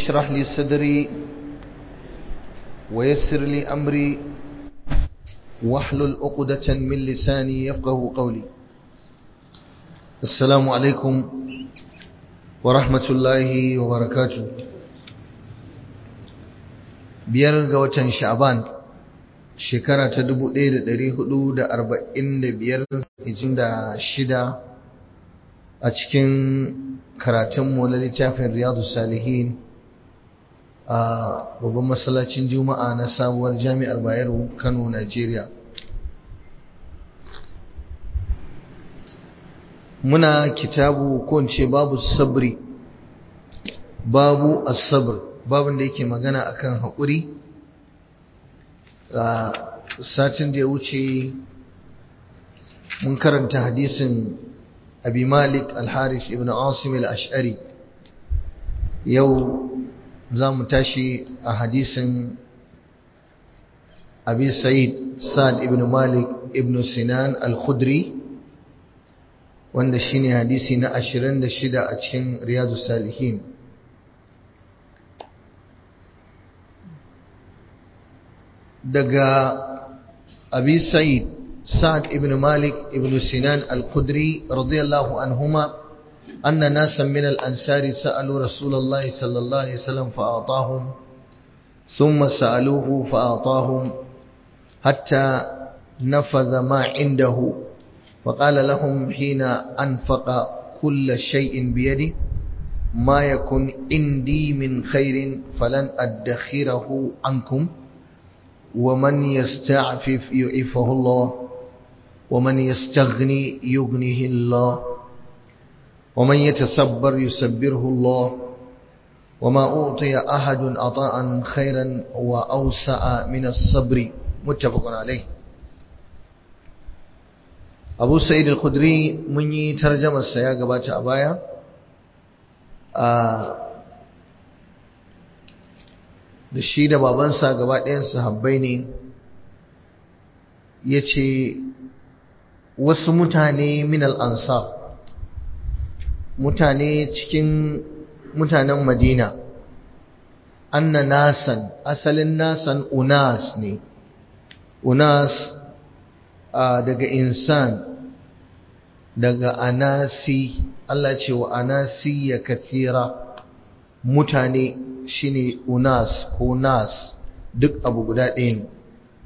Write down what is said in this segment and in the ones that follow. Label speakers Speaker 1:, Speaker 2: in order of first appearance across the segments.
Speaker 1: اشرح لي صدري ويسر لي أمري واحلل عقدة من لساني يفقه قولي السلام عليكم ورحمة الله وبركاته biyar ga watan sha'ban shekara ta 1445 hijin da shida a cikin karatunmu na littafin riyadu salihin a babban masallacin juma'a na sabuwar jami'ar bayero kano nigeria muna kitabu ko ce babu sabri babu as-sabr babin da yake magana akan haƙuri a satin da ya wuce mun karanta hadisin abi malik al-haris ibn asim al-ash'ari yau za mu tashi a hadisin abi sa'id sa'ad ibn malik ibn sinan al-khudri wanda shine hadisi na 26 a cikin riyadus salihin daga abi sa'id sa'ad ibn malik ibn sinan al-khudri radiyallahu anhuma anna nasan min al-ansari sa'alu rasulullahi sallallahu alaihi wasallam fa'atahum thumma sa'aluhu fa'atahum hatta nafadha ma indahu وقال لهم حين أنفق كل شيء بيده ما يكن عندي من خير فلن أدخره عنكم ومن يستعفف يعفه الله ومن يستغني يغنيه الله ومن يتصبر يسبره الله وما أعطي أحد عطاء خيرا وأوسع من الصبر متفق عليه أبو سعيد الخدري مني ترجمة السياقة باتا أبايا آه da shi da babansa gaba ɗayan sahabbai ne ya ce wasu mutane minal ansar mutane cikin mutanen madina anna nasan asalin nasan unas ne unas daga insan daga anasi Allah ce wa anasi ya kathira mutane shine unas ko nas duk abu guda ɗaya ne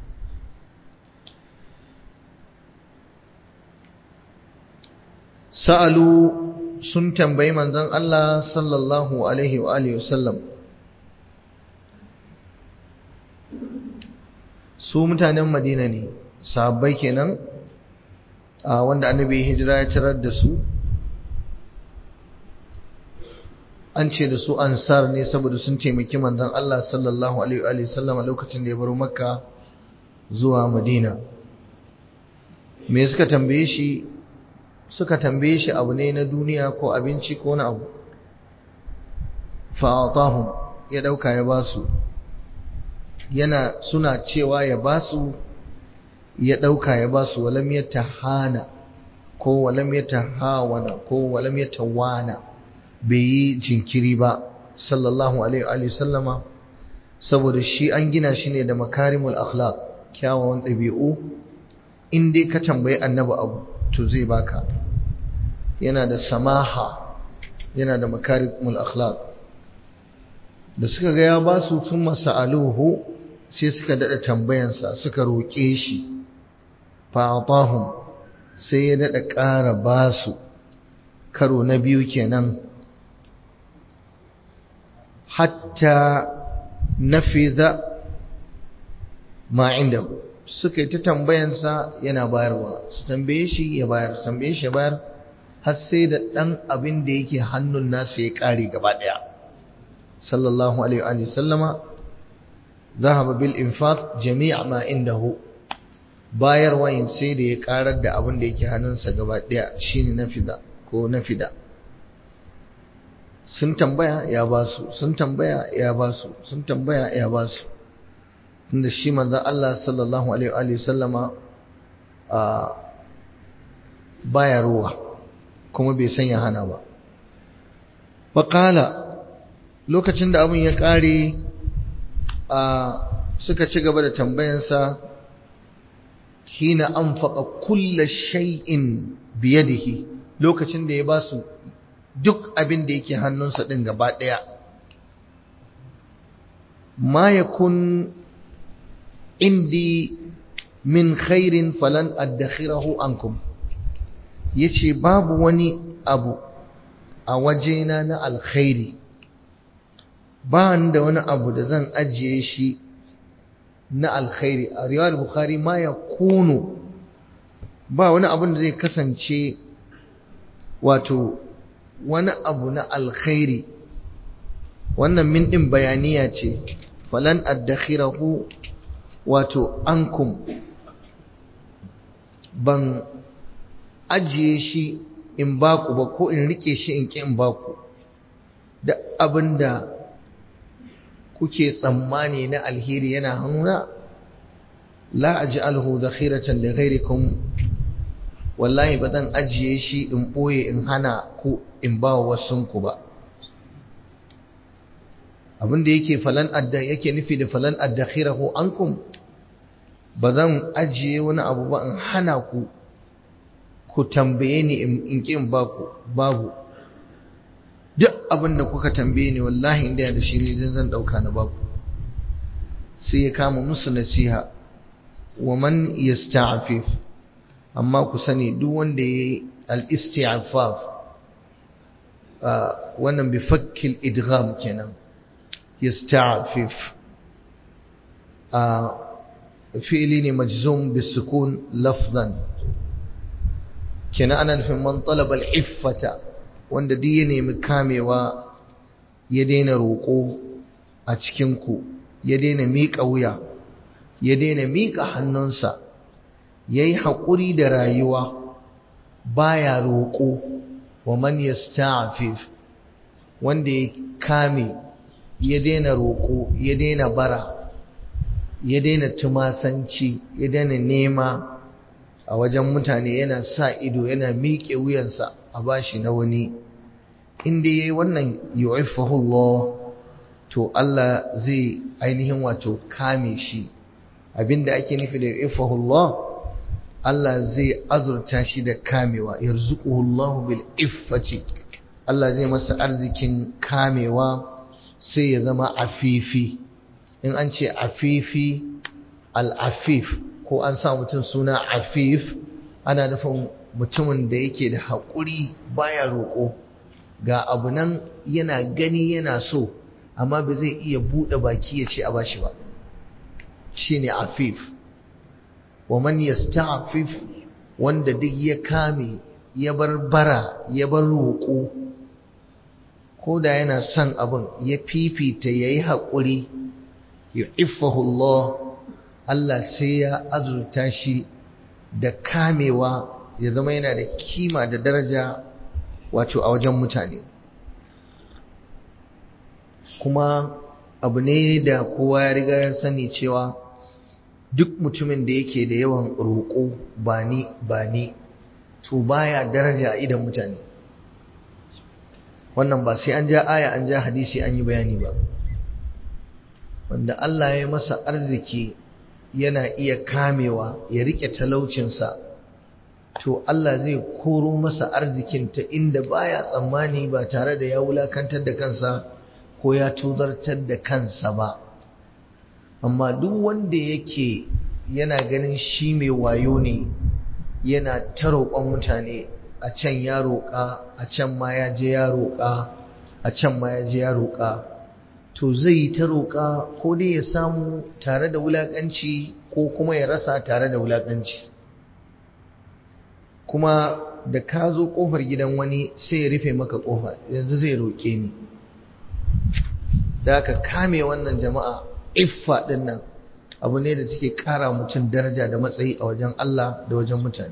Speaker 1: sa'alu sun tambayi manzon Allah sallallahu alaihi wa alihi wasallam su mutanen Madina ne sahabbai kenan a wanda annabi hijira ya tarar da su an ce da su ansar ne saboda sun taimaki manzon Allah sallallahu alaihi wa sallam lokacin da ya baro makka zuwa madina me suka tambaye shi suka tambaye shi abu ne na duniya ko abinci ko na abu fa'atahum ya dauka ya basu yana suna cewa ya basu ya dauka ya basu walam yatahana ko walam yatahawana ko walam yatawana bai yi jinkiri ba sallallahu alaihi sallama saboda shi an gina shi ne da makarimul akhlaq kyawawan ɗabi'u in dai ka tambayi annabi abu to zai baka yana da samaha yana da makarimul akhlaq da suka ga ya ba su sun masa'aluhu sai suka daɗa tambayansa suka roƙe shi fa'atahum sai ya daɗa ƙara ba su karo na biyu kenan hatta nafiza ma inda suka yi ta tambayansa yana bayarwa su tambaye shi ya bayar su tambaye shi ya bayar har sai da ɗan abin da yake hannun nasa ya ƙare gaba ɗaya sallallahu alaihi wa sallama zahaba bil infaq jami'a ma indahu bayarwa yin sai da ya ƙarar da abin da yake hannunsa gaba ɗaya shine nafida ko nafida sun tambaya ya ba su sun tambaya ya ba su sun tambaya ya ba su tunda shi manzon Allah sallallahu alaihi wa sallama a baya ruwa kuma bai sanya hana ba faqala lokacin da abin ya ƙare a suka ci gaba da tambayansa hina an faɗa kulla shay'in biyadihi lokacin da ya ba su duk abin da yake hannunsa ɗin gaba ɗaya ma ya kun indi min khairin falan addakhirahu ankum yace babu wani abu a wajena na alkhairi ba da wani abu da zan ajiye shi na alkhairi a riwayar bukhari ma ya kunu ba wani abun da zai kasance wato wani abu na alkhairi wannan min din bayaniya ce falan addakhirahu wato ankum ban ajiye shi in baku ba ko in rike shi in ki in baku da abinda kuke tsammani na alheri yana hannuna la aj'alhu dakhiratan li ghayrikum wallahi ba zan ajiye shi in boye in hana ku in ba wasunku ba abinda yake falan adda yake nufi da falan addakhirahu ankum ba zan ajiye wani abu ba in hana ku ku tambaye ni in ƙin baku babu duk abin da kuka tambaye ni wallahi inda da shi ne zan ɗauka na baku sai ya kama musu nasiha wa man yasta'fif amma ku sani duk wanda ya yi al-isti'faf wannan bi fakkil idgham kenan yasta'fif fi'ili ne majzum bisukun lafzan kenan ana nufin man talaba al-iffata wanda duk ya nemi kamewa ya daina roƙo a cikin ku ya daina miƙa wuya ya daina miƙa hannunsa yayi haƙuri da rayuwa baya roƙo wa man yasta'fif wanda ya kame ya daina roƙo ya daina bara ya daina tumasanci ya daina nema a wajen mutane yana sa ido yana miƙe wuyansa a bashi na wani inda yayi wannan yu'iffahu to Allah zai ainihin wato kame shi abinda ake nufi da yu'iffahu Allah Allah zai azurta shi da kamewa yarzuquhu Allah bil iffati Allah zai masa arzikin kamewa sai ya zama afifi in an ce afifi al-afif ko an sa mutum suna afif ana nufin mutumin da yake da haƙuri baya roƙo ga abu nan yana gani yana so amma ba zai iya buɗe baki ya ce a bashi ba shine afif wa man yasta'fif wanda duk ya kame ya bar bara ya bar roƙo ko da yana son abin ya fifita yayi haƙuri yu'iffahu Allah Allah sai ya azurta shi da kamewa ya zama yana da kima da daraja wato a wajen mutane kuma abu ne da kowa ya riga ya sani cewa duk mutumin da yake da yawan roƙo ba ni ba ni to baya daraja a idan mutane wannan ba sai an ja aya an ja hadisi an yi bayani ba wanda Allah ya masa arziki yana iya kamewa ya rike talaucinsa to Allah zai koro masa arzikin ta inda baya tsammani ba tare da ya wulakantar da kansa ko ya tuzartar da kansa ba amma duk wanda yake yana ganin shi mai wayo ne yana ta roƙon mutane a can ya roƙa a can ma ya je ya roƙa a can ma ya je ya roƙa to zai yi ta roƙa ko dai ya samu tare da wulaƙanci ko kuma ya rasa tare da wulaƙanci kuma da ka zo ƙofar gidan wani sai ya rufe maka ƙofa yanzu zai roƙe ni da aka kame wannan jama'a iffa ɗin nan abu ne da suke ƙara mutum daraja da matsayi a wajen Allah da wajen mutane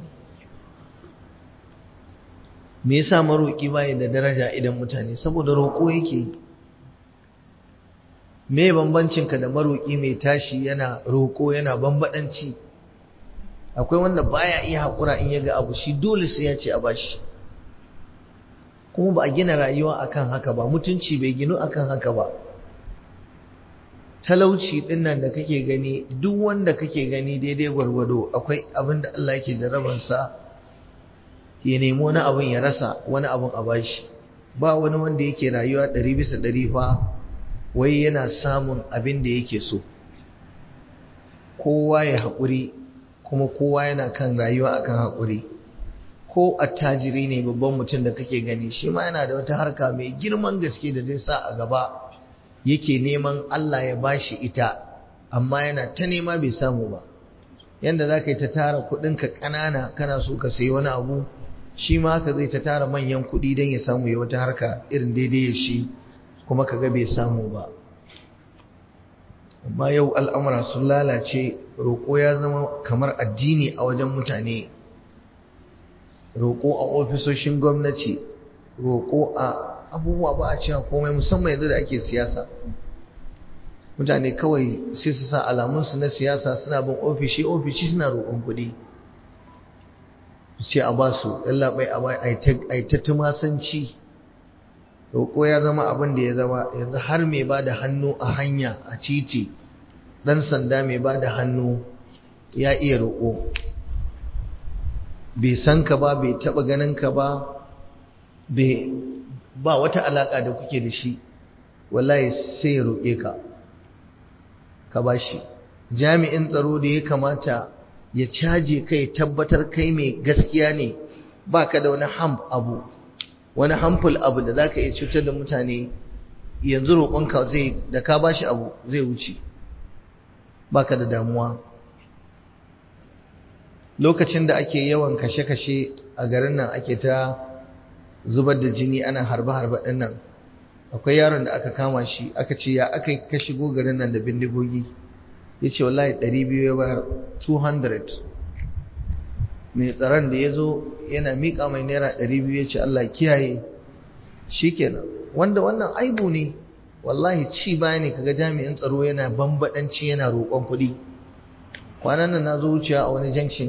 Speaker 1: me yasa maroƙi baya da daraja idan mutane saboda roƙo yake me bambancinka da maroƙi mai tashi yana roƙo yana bambadanci akwai wanda baya iya haƙura in ya ga abu shi dole sai ya ce a bashi kuma ba a gina rayuwa akan haka ba mutunci bai ginu akan haka ba talauci dinnan da kake gani duk wanda kake gani daidai gwargwado akwai abin da Allah yake jarabansa ya nemi wani abin ya rasa wani abin a bashi ba wani wanda yake rayuwa ɗari bisa ɗari fa wai yana samun abin da yake so kowa ya haƙuri kuma kowa yana kan rayuwa akan haƙuri ko attajiri ne babban mutum da kake gani shi ma yana da wata harka mai girman gaske da zai sa a gaba yake neman Allah ya bashi ita amma yana ta nema bai samu ba yanda za ka yi ta tara kuɗinka ƙanana kana so ka sayi wani abu shi ma haka zai ta tara manyan kuɗi don ya samu ya wata harka irin daidai ya shi kuma ka ga bai samu ba amma yau al'amura sun lalace roƙo ya zama kamar addini a wajen mutane roƙo a ofisoshin gwamnati roƙo a abubuwa ba a cewa komai musamman yanzu da ake siyasa mutane kawai sai su sa alamunsu na siyasa suna bin ofishi ofishi suna roƙon kuɗi su ce a ba su yallaɓai a yi ta tumasanci roƙo ya zama abin da ya zama yanzu har mai ba da hannu a hanya a titi ɗan sanda mai ba da hannu ya iya roƙo bai san ka ba bai taɓa ganin ka ba ba wata alaƙa da kuke da shi wallahi sai ya roƙe ka ka ba shi jami'in tsaro da ya kamata ya caje kai tabbatar kai mai gaskiya ne ba ka da wani ham abu wani hamful abu da za ka iya cutar da mutane yanzu roƙonka zai da ka ba shi abu zai wuce ba ka da damuwa lokacin da ake yawan kashe-kashe a garin nan ake ta zubar da jini ana harbe-harbe ɗin nan akwai yaron da aka kama shi aka ce ya aka yi ka shigo garin nan da bindigogi ya ce wallahi 200 ya bayar 200 mai tsaron da ya zo yana miƙa mai naira 200 ya ce Allah kiyaye shi kenan wanda wannan aibu ne wallahi ci baya ne kaga jami'in tsaro yana bambadanci yana roƙon kuɗi kwanan nan na zo wuciya a wani junction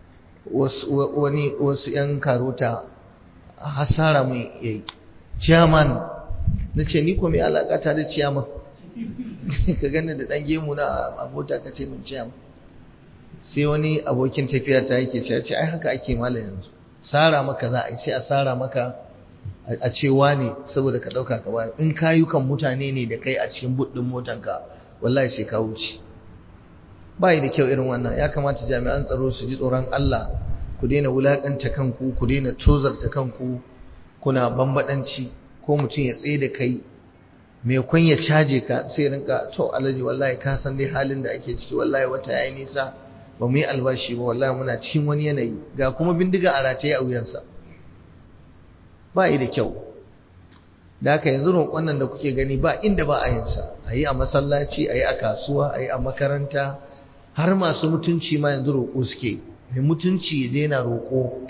Speaker 1: wasu 'yan karota hasara mai yayi chairman na ce ni ko mai alaƙata da chairman ka gani da ɗan gemu na abota ka ce min chairman sai wani abokin tafiya ta yake ce ce ai haka ake mala yanzu sara maka za a ce a sara maka a ce ne saboda ka ɗauka ka bayar in kayukan mutane ne da kai a cikin buɗin motanka wallahi sai ka wuce ba da kyau irin wannan ya kamata jami'an tsaro su ji tsoron Allah ku daina wulaƙanta kanku ku daina tozarta kanku kuna bambadanci ko mutum ya tsaye da kai mai kun ya caje ka sai rinka to alaji wallahi ka san dai halin da ake ciki wallahi wata yayi nisa ba mu yi albashi ba wallahi muna cikin wani yanayi ga kuma bindiga a rataye a wuyansa ba yi da kyau da haka yanzu roƙon nan da kuke gani ba inda ba a yin sa a yi a masallaci a yi a kasuwa a yi a makaranta har masu mutunci ma yanzu roƙo suke mai mutunci ya daina roƙo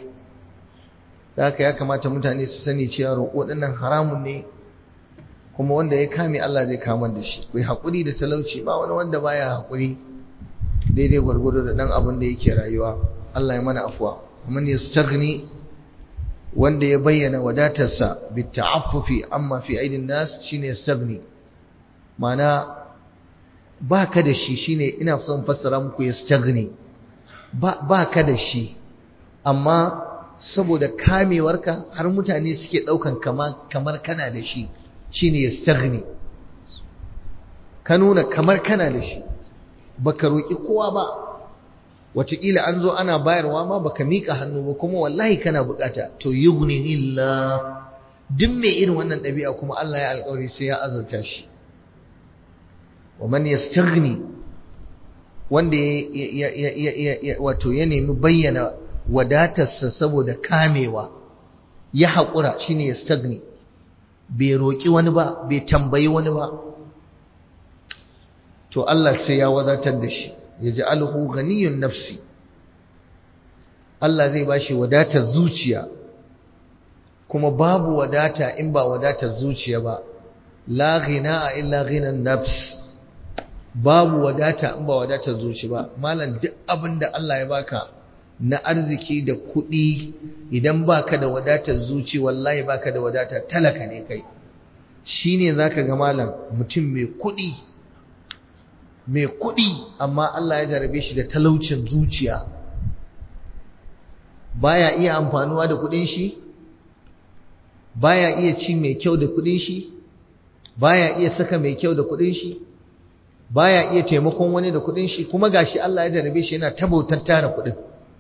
Speaker 1: da haka ya kamata mutane su sani cewa roƙo ɗinnan haramun ne kuma wanda ya kame Allah zai kama da shi kai haƙuri da talauci ba wani wanda baya haƙuri daidai gwargwado da ɗan abin da yake rayuwa Allah ya mana afuwa man yastaghni wanda ya bayyana wadatarsa bita'affufi amma fi aidin nas shine yastaghni ma'ana baka da shi shine ina son fassara muku yastaghni ba baka da shi amma saboda kamewarka har mutane suke daukan kamar kana da shi shine yastaghni ka nuna kamar kana da shi baka roki kowa ba wataƙila an zo ana bayarwa ma baka mika hannu ba kuma wallahi kana bukata to yughni illa duk mai irin wannan ɗabi'a kuma Allah ya alƙawari sai ya azurta shi wa man yastaghni wanda ya wato ya nemi bayyana wadatarsa saboda kamewa ya haƙura shine yastaghni bai roƙi wani ba bai tambayi wani ba to Allah sai ya wadatar da shi ya ji alhu ganiyun nafsi Allah zai ba shi wadatar zuciya kuma babu wadata in ba wadatar zuciya ba la ghina illa ghinan nafs babu wadata in ba wadatar zuci ba malam duk abin da Allah ya baka na arziki da kuɗi idan baka da wadatar zuci wallahi baka da wadata talaka ne kai shine zaka ga malam mutum mai kuɗi mai kuɗi amma Allah ya jarabe shi da talaucin zuciya baya iya amfanuwa da kuɗin shi baya iya ci mai kyau da kuɗin shi baya iya saka mai kyau da kuɗin shi baya iya taimakon wani da kuɗin shi kuma gashi Allah ya jarabe shi yana tabautar tara kuɗin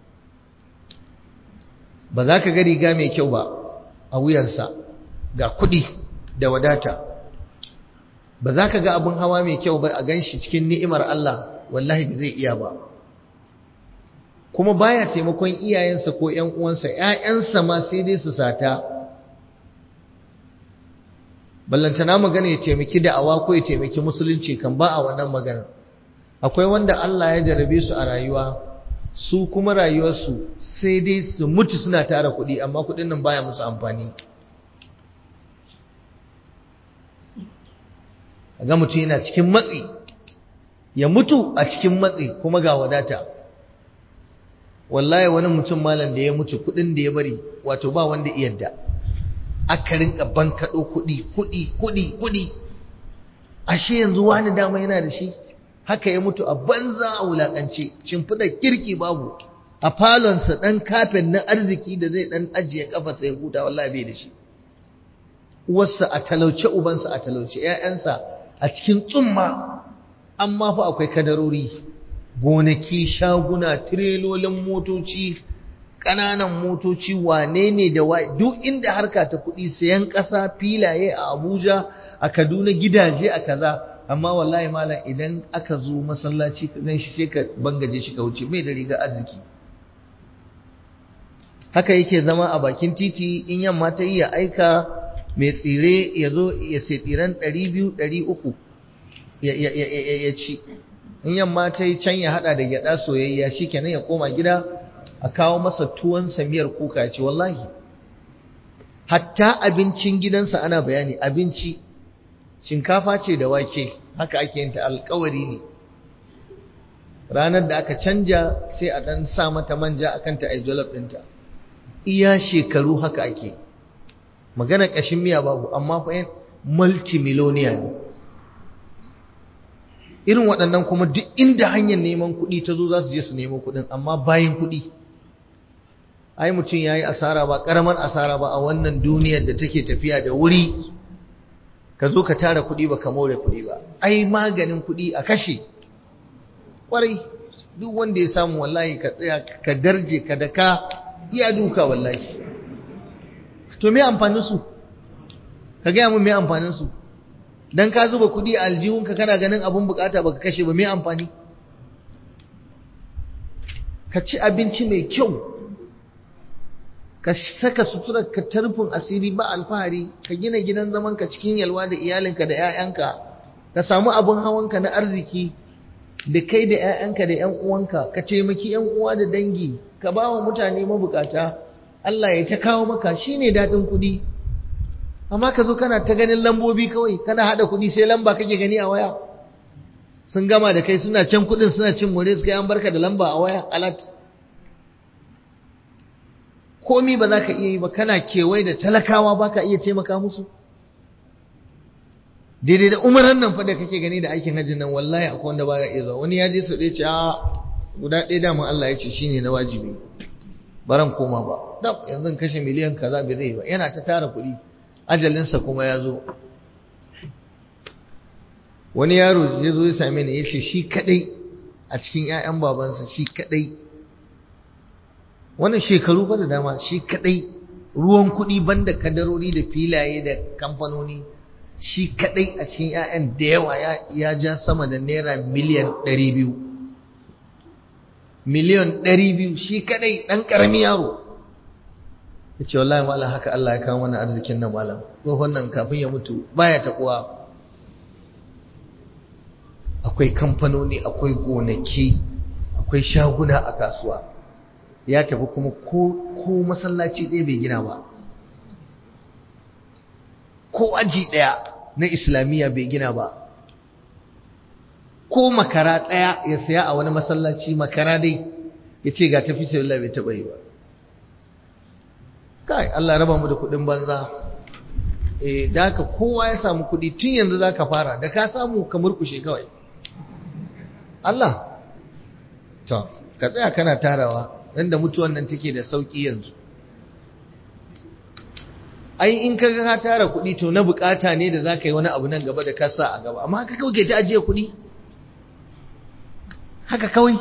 Speaker 1: ba za ka ga riga mai kyau ba a wuyansa ga kuɗi da wadata ba za ka ga abin hawa mai kyau ba a ganshi cikin ni'imar Allah wallahi ba zai iya ba kuma baya taimakon iyayensa ko ƴan uwansa ƴaƴansa ma sai dai su sata ballantana magana ya taimaki da'awa ko ya taimaki musulunci kan ba a wannan magana akwai wanda Allah ya jarabe su a rayuwa su kuma rayuwarsu sai dai su mutu suna tara kuɗi amma kuɗin nan baya musu amfani ga mutum yana cikin matsi ya mutu a cikin matsi kuma ga wadata wallahi wani mutum malam da ya mutu kuɗin da ya bari wato ba wanda iyadda aka rinka bankaɗo kuɗi kuɗi kuɗi kuɗi ashe yanzu wani dama yana da shi haka ya mutu a banza a wulaƙance shimfiɗa kirki babu a falonsa ɗan kafin na arziki da zai ɗan ajiye ƙafarsa ya huta wallahi bai da shi uwarsa a talauce ubansa a talauce ‘ya'yansa a cikin tsumma amma fa akwai kadarori gonaki shaguna tirelolin motoci ƙananan motoci wane ne da wa duk inda harka ta kuɗi sayan ƙasa filaye a abuja a kaduna gidaje a kaza amma wallahi malam idan aka zo masallaci ka gan shi sai ka bangaje shi ka wuce mai da riga arziki haka yake zama a bakin titi in yamma ta yi ya aika mai tsire ya zo ya sai tsiren 200-300 ya ci in yamma ta yi can ya hada da gyada soyayya shi kenan ya koma gida a kawo masa tuwon samiyar kuka ce wallahi hatta abincin gidansa ana bayani abinci shinkafa ce da wake haka ake yin ta alkawari ne ranar da aka canja sai a dan sa mata manja akan ta ai jollof ɗinta iya shekaru haka ake magana ƙashin miya babu amma fa yin multimillionaire ne irin waɗannan kuma duk inda hanyar neman kuɗi ta zo za su je su nemo kuɗin amma bayan kuɗi ai mutum ya yi asara ba ƙaramar asara ba a wannan duniyar da take tafiya da wuri ka zo ka tara kuɗi ba ka more kuɗi ba ai maganin kuɗi a kashe ƙwarai duk wanda ya samu wallahi ka tsaya ka darje ka daka iya duka wallahi to me amfanin su ka gaya mun me amfanin su dan ka zuba kuɗi a aljihunka kana ganin abun bukata baka kashe ba me amfani ka ci abinci mai kyau ka saka suturar ka tarfin asiri ba alfahari ka gina gidan zaman ka cikin yalwa da iyalinka da 'ya'yanka ka samu abin hawanka na arziki da kai da 'ya'yanka da 'yan uwanka ka taimaki 'yan uwa da dangi ka ba wa mutane mabukata Allah ya ta kawo maka shine daɗin kuɗi amma ka zo kana ta ganin lambobi kawai kana haɗa kuɗi sai lamba kake gani a waya sun gama da kai suna can kuɗin suna cin more su kai an barka da lamba a waya alat komi ba za ka iya yi ba kana kewaye da talakawa ba ka iya taimaka musu daidai da umaran nan fa da kake gani da aikin hajjin nan wallahi akwai wanda ba ya iya zuwa wani ya je sau ɗaya ce a guda ɗaya daman Allah ya ce shine na wajibi baran koma ba dab yanzu kashe miliyan kaza bai zai ba yana ta tara kuɗi ajalinsa kuma ya zo wani yaro ya zo ya same ni ya ce shi kadai a cikin 'ya'yan babansa shi kadai wannan shekaru fa da dama shi kadai ruwan kuɗi banda kadarori da filaye da kamfanoni shi kadai a cikin 'ya'yan da yawa ya ja sama da naira miliyan 200 miliyan 200 shi kadai ɗan ƙarami yaro ya ce wallahi malam haka Allah ya kawo mana arzikin nan malam tsohon nan kafin ya mutu baya taɓuwa akwai kamfanoni akwai gonaki akwai shaguna a kasuwa ya tafi kuma ko masallaci ɗaya bai gina ba ko aji ɗaya na islamiyya bai gina ba ko makara ɗaya ya saya a wani masallaci makara dai ya ce ga tafi sai bai taɓa yi ba kai Allah raba mu da kuɗin banza eh da haka kowa ya samu kuɗi tun yanzu za ka fara da ka samu ka murkushe kawai Allah to ka tsaya kana tarawa inda mutuwan nan take da sauki yanzu ai in ka ga ka tara kuɗi to na bukata ne da za ka yi wani abu nan gaba da ka sa a gaba amma haka kawai ke ta ajiye kuɗi haka kawai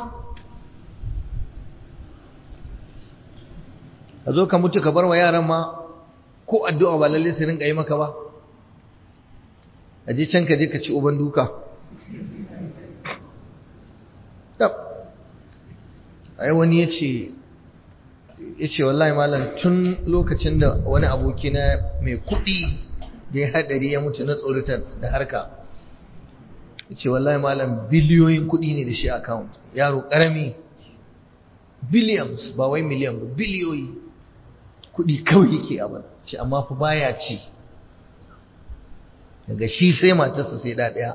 Speaker 1: ka zo ka mutu ka bar wa yaran ma ko addu'a ba lalle su rinka yi maka ba a je can ka je ka ci uban duka ai wani ya ce ya ce wallahi malam tun lokacin da wani aboki na mai kuɗi da ya haɗari ya mutu na tsorita da harka ya ce wallahi malam biliyoyin kuɗi ne da shi account yaro ƙarami billions ba wai miliyan ba biliyoyi kuɗi kawai yake abin ce amma fa baya ci daga shi sai matarsa sai ɗaya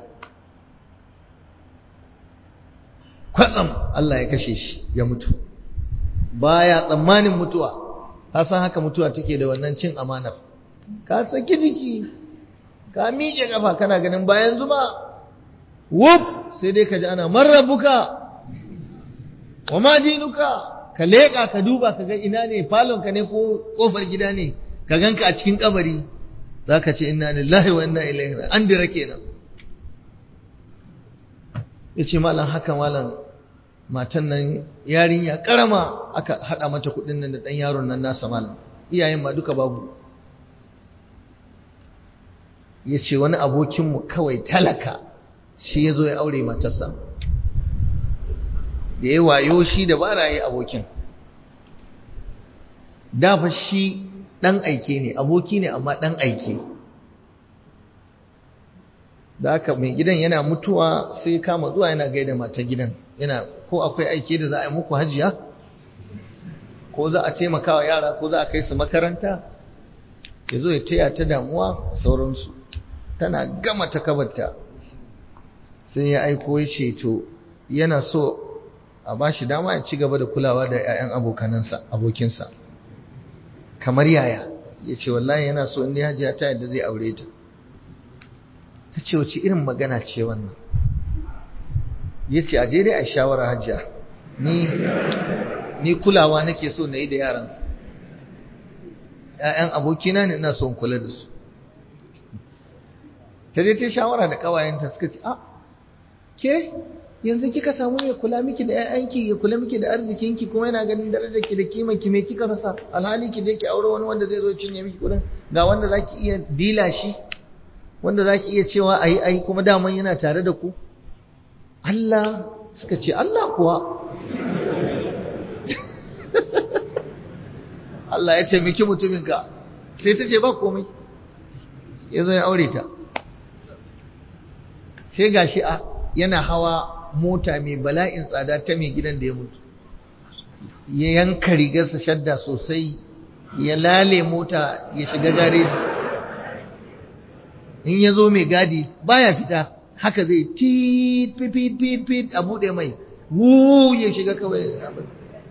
Speaker 1: kwatsam Allah ya kashe shi ya mutu baya tsammanin mutuwa ka san haka mutuwa take da wannan cin amanar ka saki jiki ka miƙe kafa kana ganin bayan zuma wuf sai dai ka ji ana marrabuka wa ma dinuka ka leƙa ka duba ka ga ina ne falonka ne ko ƙofar gida ne ka ganka a cikin kabari za ka ce inna lillahi wa inna ilaihi an dira kenan ya ce malam haka malam matan nan yarinya karama aka haɗa mata kuɗin nan da ɗan yaron nan nasa malam iyayen ma duka babu ya ce wani abokinmu kawai talaka shi ya zo ya aure matarsa da ya wayo shi da ba yi abokin dafa shi ɗan aike ne aboki ne amma ɗan aike da haka mai gidan yana mutuwa sai kama zuwa yana gaida mata gidan yana ko akwai aike da za a yi muku hajiya ko za a taimaka wa yara ko za a kai su makaranta ya zo ya taya ta damuwa sauransu tana gama ta kabarta sai ya aiko ya ce to yana so a ba shi dama ya ci gaba da kulawa da 'ya'yan abokanansa abokinsa kamar yaya ya ce wallahi yana so inda hajiya ta yadda zai aure ta ta ce wace irin magana ce wannan ya ce a dai a shawara hajiya ni ni kulawa nake so na yi da yaran ‘ya'yan abokina ne ina son kula da su ta dai ta shawara da ƙawayenta suka ce a ke yanzu kika samu mai kula miki da ‘ya'yanki ya kula miki da arzikinki kuma yana ganin darajarki da kimanki mai kika rasa alhali ki je ki aure wani wanda zai zo cinye miki kudin ga wanda za ki iya dila shi wanda za ki iya cewa a yi a yi kuma daman yana tare da ku Allah suka ce Allah kuwa Allah ya ce miki mutuminka sai ta ce ba komai ya zo ya aure ta sai gashi a yana hawa mota mai bala'in tsada ta mai gidan da ya mutu ya yanka rigarsa shadda sosai ya lale mota ya shiga gareji in ya zo mai gadi baya fita haka zai tit fit fit fit a buɗe mai wu ya shiga kawai abin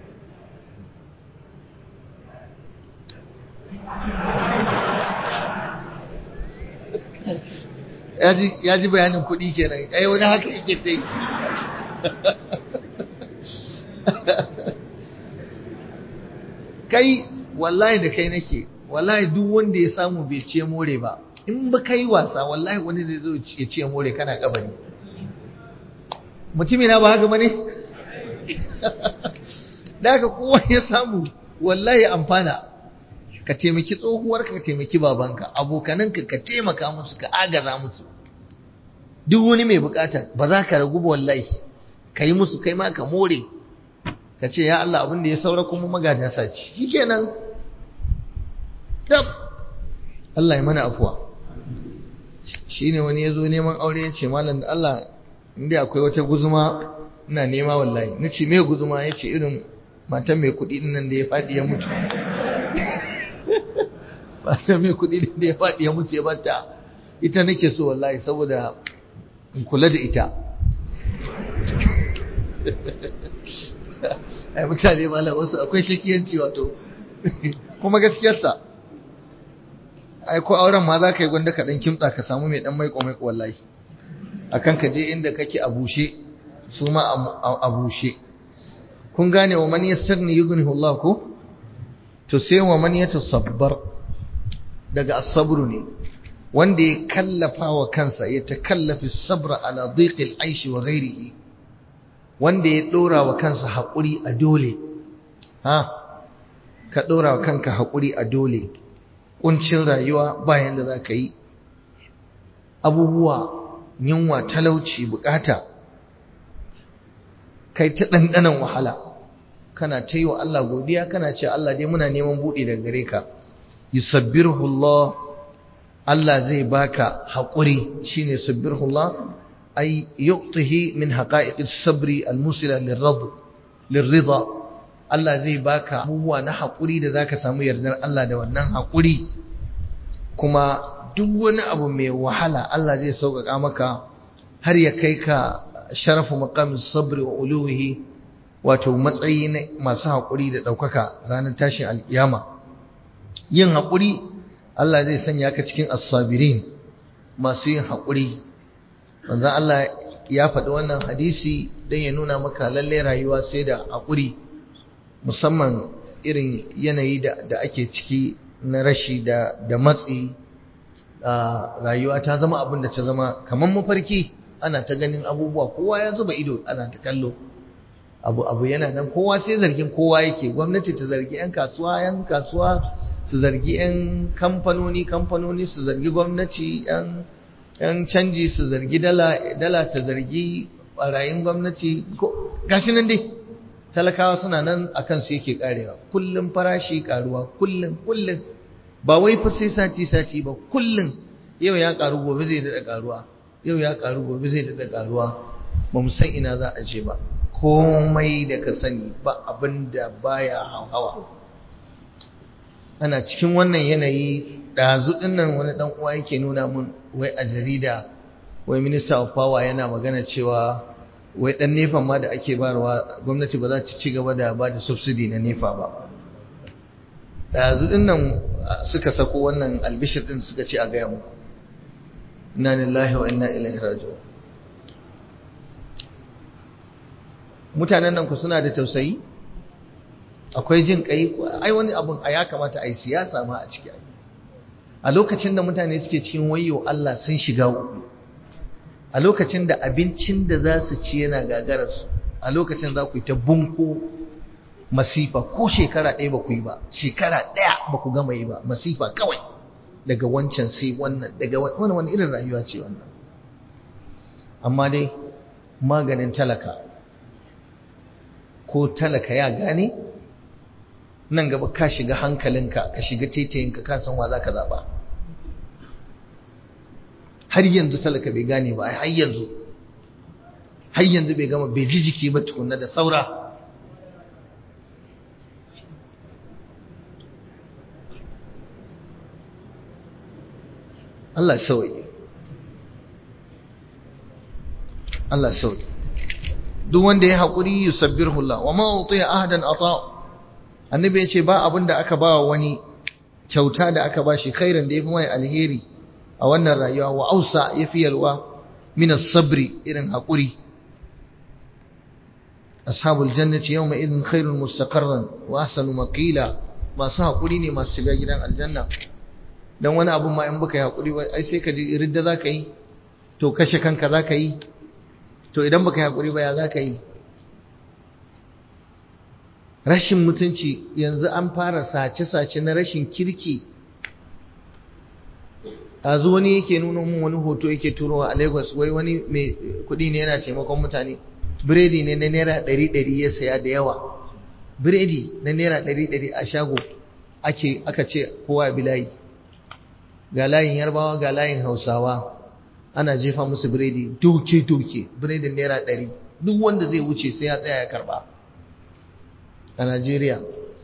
Speaker 1: ya ji bayanin kuɗi kenan ai wani haka yake ta yi kai wallahi da kai nake wallahi duk wanda ya samu bai ce more ba in ba kai wasa wallahi wani zai zo ya ce more kana kabari mutumi na ba haka bane da haka kowa ya samu wallahi amfana ka taimaki tsohuwarka ka taimaki babanka abokananka ka taimaka musu ka agaza musu duk wani mai bukata ba za ka ragu wallahi ka yi musu kai ma ka more ka ce ya Allah abin da ya saura kuma magada sace shikenan dab Allah ya mana afuwa shine wani ya zo neman aure ya ce malam da Allah inda akwai wata guzuma ina nema wallahi na ce me guzuma ya ce irin matan mai kuɗi nan da ya faɗi ya mutu matan mai kuɗi da ya faɗi ya mutu ya bata ita nake so wallahi saboda in kula da ita ai mutane malam wasu akwai shakiyanci wato kuma gaskiyarsa ai ko auren ma za ka yi gwanda ka dan kimtsa ka samu mai dan maiko maiko wallahi akan ka je inda kake a bushe su ma a bushe kun gane wa man yastaghni yughnihu Allah ko to sai wa man yatasabbar daga as-sabru ne wanda ya kallafa wa kansa ya takallafi sabra ala dhiqil aishi wa ghairihi wanda ya dora wa kansa haƙuri a dole ha ka dora wa kanka haƙuri a dole kuncin rayuwa bayan da zaka yi abubuwa yunwa talauci bukata kai ta ɗanɗanan wahala kana ta yi wa Allah godiya kana ce Allah dai muna neman buɗe daga gare ka yusabbiruhu Allah Allah zai baka haƙuri shine sabbirhu Allah ay yu'tihi min haqa'iqis sabri al-musila lirrida Allah zai baka abubuwa na haƙuri da zaka samu yardar Allah da wannan haƙuri kuma duk wani abu mai wahala Allah zai sauƙaƙa maka har ya kai ka sharafu maqamin sabri wa uluhi wato matsayi na masu haƙuri da ɗaukaka ranar tashin alƙiyama yin haƙuri Allah zai sanya ka cikin as-sabirin masu yin haƙuri manzo Allah ya faɗi wannan hadisi don ya nuna maka lalle rayuwa sai da haƙuri musamman irin yanayi da ake ciki na rashi da da matsi rayuwa ta zama abin da ta zama kamar mafarki ana ta ganin abubuwa kowa ya zuba ido ana ta kallo abu abu yana nan kowa sai zargin kowa yake gwamnati ta zargi yan kasuwa yan kasuwa su zargi yan kamfanoni kamfanoni su zargi gwamnati yan yan canji su zargi dala dala ta zargi barayin gwamnati gashi nan dai talakawa suna nan akan su yake karewa kullum farashi karuwa kullum kullum ba wai fa sai sati sati ba kullum yau ya karu gobe zai dada karuwa yau ya karu gobe zai dada karuwa ba mu san ina za a je ba komai da ka sani ba abin da baya hawa ana cikin wannan yanayi ɗazu ɗinnan wani ɗan uwa yake nuna mun wai a jarida wai minister of power yana magana cewa wai ɗan nefa ma da ake barwa gwamnati ba za ta ci gaba da ba da subsidy na nefa ba ɗazu ɗinnan suka sako wannan albishir ɗin suka ce a gaya muku inna lillahi wa inna ilaihi raji'un mutanen nan ku suna da tausayi akwai jin kai ai wani abun a ya kamata a yi siyasa ma a ciki a lokacin da mutane suke cikin wayo Allah sun shiga uku a lokacin da abincin da za su ci yana gagararsu a lokacin za ku yi ta bunko masifa ko shekara ɗaya ba ku yi ba shekara ɗaya ba ku gama yi ba masifa kawai daga wancan sai wannan daga wani wani irin rayuwa ce wannan amma dai maganin talaka ko talaka ya gane nan gaba ka shiga hankalinka ka shiga taitayinka ka san wa za ka zaɓa har yanzu talaka bai gane ba har yanzu har yanzu bai gama bai ji jiki ba tukunna da saura Allah sauye Allah sauye duk wanda ya haƙuri yusabbirhu Allah wa ma utiya ahadan ata annabi ya ce ba abin da aka ba wani kyauta da aka ba shi khairan da yafi mai alheri a wannan rayuwa wa ausa yafi yalwa min as-sabri irin haƙuri ashabul jannati yawma idin khairun mustaqarran wa ahsanu maqila masu haƙuri ne masu shiga gidan aljanna dan wani abun ma in baka yi haƙuri ba ai sai ka ji ridda zaka yi to kashe kanka zaka yi to idan baka yi haƙuri ba ya zaka yi rashin mutunci yanzu an fara sace-sace na rashin kirki a zo wani yake nuna mun wani hoto yake turowa a lagos wai wani mai kudi ne yana taimakon mutane biredi ne na naira ɗari ɗari ya saya da yawa biredi na naira ɗari ɗari a shago ake aka ce kowa bi layi ga layin yarbawa ga layin hausawa ana jefa musu biredi doke doke biredin naira ɗari duk wanda zai wuce sai ya tsaya ya karba a Najeriya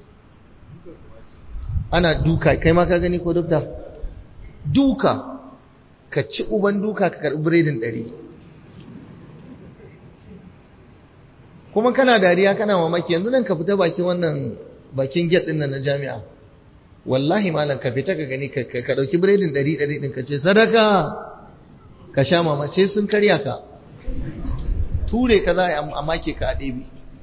Speaker 1: ana duka kai ma ka gani ko dokta duka ka ci uban duka ka karbi biredin ɗari kuma kana dariya kana mamaki yanzu nan ka fita bakin wannan bakin gate din nan na jami'a wallahi malam ka fita ka gani ka ka dauki biredin 100 100 din ka ce sadaka ka sha mama sai sun karya ka ture ka za a make ka a ɗebi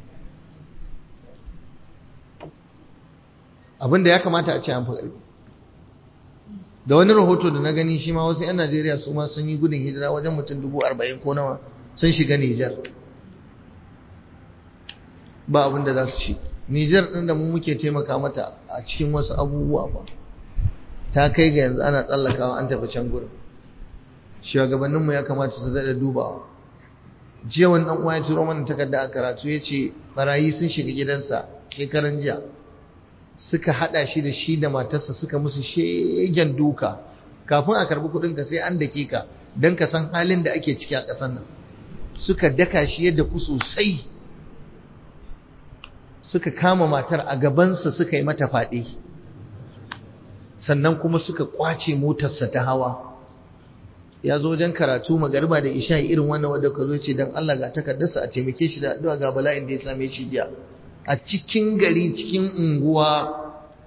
Speaker 1: abinda ya kamata a ce an fi ƙarfi da wani rahoto da na gani shi ma wasu 'yan najeriya su ma sun yi gudun hijira wajen mutum dubu arba'in ko nawa sun shiga nijar ba abin da za su ci nijar ɗin da mu muke taimaka mata a cikin wasu abubuwa ba ta kai ga yanzu ana tsallakawa an tafi can gurin shugabanninmu ya kamata su daɗa dubawa jiya wani ɗan uwa ya turo mana takarda a karatu ya ce barayi sun shiga gidansa shekaran jiya suka hada shi da shi da matarsa suka musu shegen duka kafin a karbi kudinka sai an dake ka don ka san halin da ake ciki a ƙasar nan suka daka shi yadda ku sosai suka kama matar a gabansa suka yi mata faɗi sannan kuma suka kwace motarsa ta hawa ya zo wajen karatu magarba da isha irin wannan wadda ka zo ce don Allah ga takardarsa a taimake shi da addu'a ga bala'in da ya same shi jiya a cikin gari cikin unguwa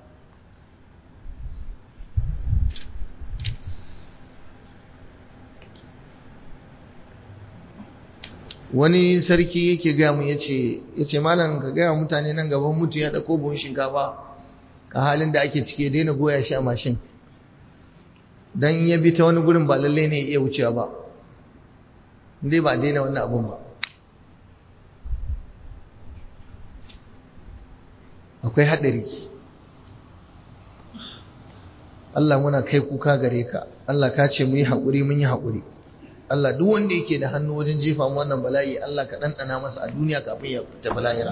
Speaker 1: wani sarki yake gaya mu yace yace malam ka gaya mutane nan gaban mutu ya dauko buhun shinkafa a halin da ake cike daina goya shi a mashin dan ya bi ta wani gurin ba lalle ne iya wucewa ba dai ba daina wannan abun ba akwai haɗari Allah muna kai kuka gare ka Allah ka ce mu yi haƙuri mun yi haƙuri Allah duk wanda yake da hannu wajen jefa mu wannan bala'i Allah ka ɗanɗana masa a duniya kafin ya tafi lahira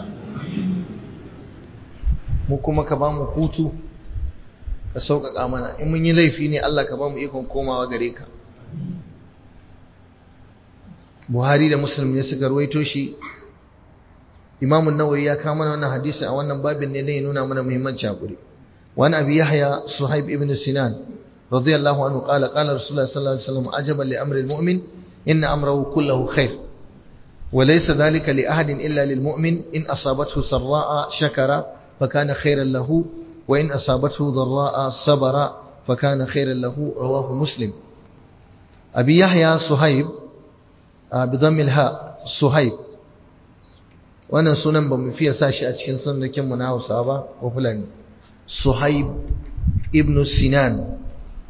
Speaker 1: mu kuma ka ba mu hutu ka sauƙaƙa mana in mun yi laifi ne Allah ka ba mu ikon komawa gare ka Buhari da Muslim ne suka ruwaito shi Imam an-Nawawi ya kawo mana wannan hadisi a wannan babin ne ya nuna mana muhimmancin hakuri wani abi Yahya Suhaib ibn Sinan radiyallahu anhu qala qala Rasulullah sallallahu alaihi wasallam ajaban li amri al-mu'min inna amrahu kulluhu khair wa laysa dhalika li ahadin illa lil mu'min in asabathu sarra'a shakara fakana khairan lahu wa in asabathu dharra'a sabara fakana khairan lahu rawahu Muslim Abi Yahya Suhaib bi dhammi al-ha Suhaib wannan sunan ba mu fiye sa shi a cikin sunnakin na Hausa ba ko Fulani Suhaib ibn Sinan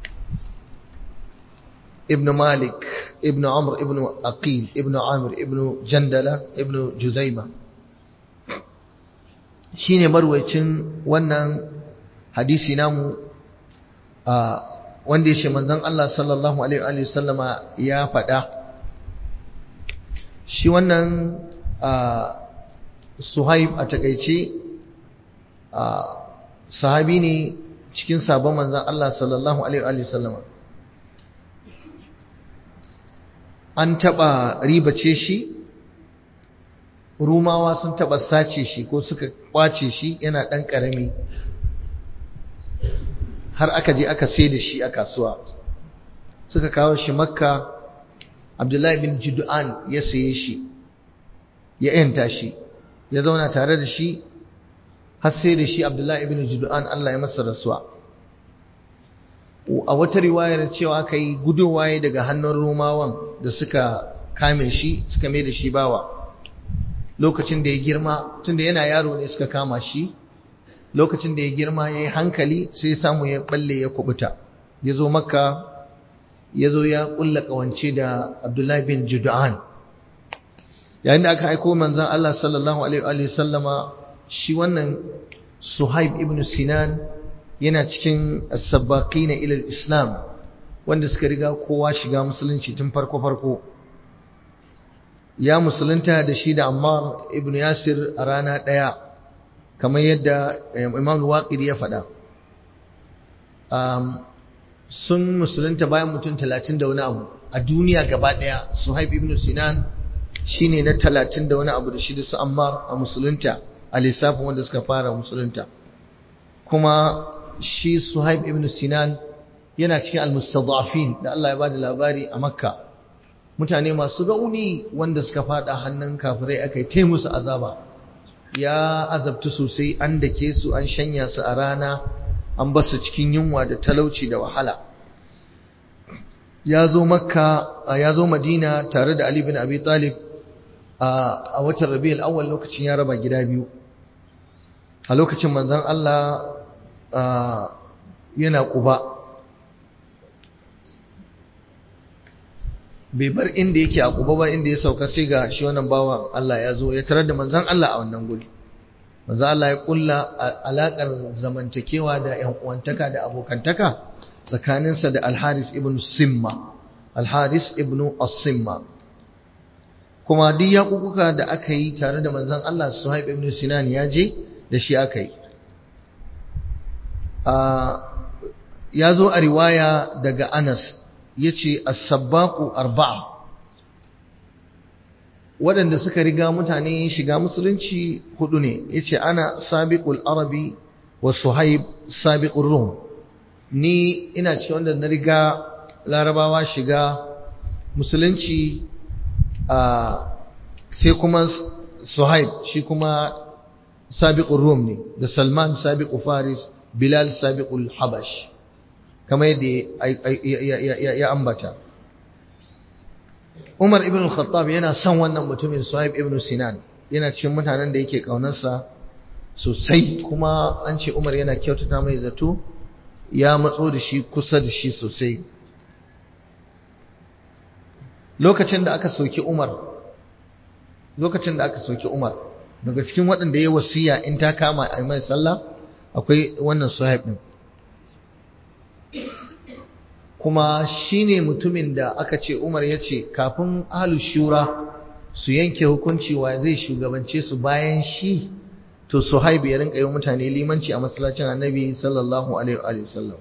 Speaker 1: ibn Malik ibn Amr ibn Aqil ibn Amir ibn Jandala ibn Juzaima shine marwayacin wannan hadisi namu wanda yace manzon Allah sallallahu alaihi wa sallama ya faɗa shi wannan Suhaib a takaice sahabi ne cikin sabon manzan Allah sallallahu Alaihi wasallama an taɓa ribace shi rumawa sun taɓa sace shi ko suka kwace shi yana ɗan ƙarami har aka je aka sai da shi a kasuwa suka kawo shi makka abdullahi bin judu'an ya saye shi ya yanta shi ya zauna tare da shi har sai da shi Abdullahi ibn Judu'an Allah ya masa rasuwa a wata riwayar cewa aka yi gudowaye daga hannun Romawan da suka kame shi suka mai da shi bawa lokacin da ya girma tunda yana yaro ne suka kama shi lokacin da ya girma ya yi hankali sai samu ya balle ya kubuta ya zo makka ya zo ya kulla kawance da Abdullahi bin Judu'an yayin da aka aiko manzon Allah sallallahu alaihi wa sallama shi wannan Suhaib ibn Sinan yana cikin as-sabbaqina ila al-islam wanda suka riga kowa shiga musulunci tun farko farko ya musulunta da shi da Ammar ibn Yasir a rana daya kamar yadda Imam Waqidi ya faɗa um, sun musulunta bayan mutum talatin da wani abu a duniya gaba daya Suhaib ibn Sinan shine na talatin da wani abu da shi da su Ammar a musulunta a lissafin wanda suka fara musulunta kuma shi Suhaib ibn Sinan yana cikin al-mustadafin da Allah ya bada labari a Makka mutane masu rauni wanda suka fada hannun kafirai aka yi musu azaba ya azabtu sosai an dake su an shanya su a rana an basu cikin yunwa da talauci da wahala ya zo makka ya zo madina tare da ali bin abi talib a watan rabi'ul awwal lokacin ya raba gida biyu a lokacin manzon Allah yana kuba bai bar inda yake a kuba ba inda ya sauka sai ga shi wannan bawan Allah ya zo ya tarar da manzon Allah a wannan guri manzon Allah ya kulla alakar zamantakewa da ƴan uwantaka da abokantaka tsakaninsa da Al-Haris ibn Simma Al-Haris ibn As-Simma kuma duk yakukuka da aka yi tare da manzon Allah Suhaib ibn Sinan ya je da shi aka yi ya zo a riwaya daga Anas ya ce as-sabbaqu arba'a waɗanda suka riga mutane shiga musulunci hudu ne ya ce ana sabiqul arabi wa suhaib sabiqur rum ni ina ce wanda na riga larabawa shiga musulunci sai kuma suhaib shi kuma sabiqur rum ne da salman sabiqu faris bilal sabiqul habash kamar yadda ya ambata Umar ibn al-Khattab yana son wannan mutumin Suhaib ibn Sinan yana cikin mutanen da yake kaunarsa sosai kuma an ce Umar yana kyautata mai zato ya matso da shi kusa da shi sosai lokacin da aka soki Umar lokacin da aka soki Umar daga cikin waɗanda ya wasiya in ta kama a mai sallah akwai wannan Suhaib din kuma shine mutumin da aka ce Umar ya ce kafin ahlus shura su yanke hukunci wa zai shugabance su bayan shi to Suhaib ya rinka yi mutane limanci a masallacin Annabi sallallahu alaihi wa sallam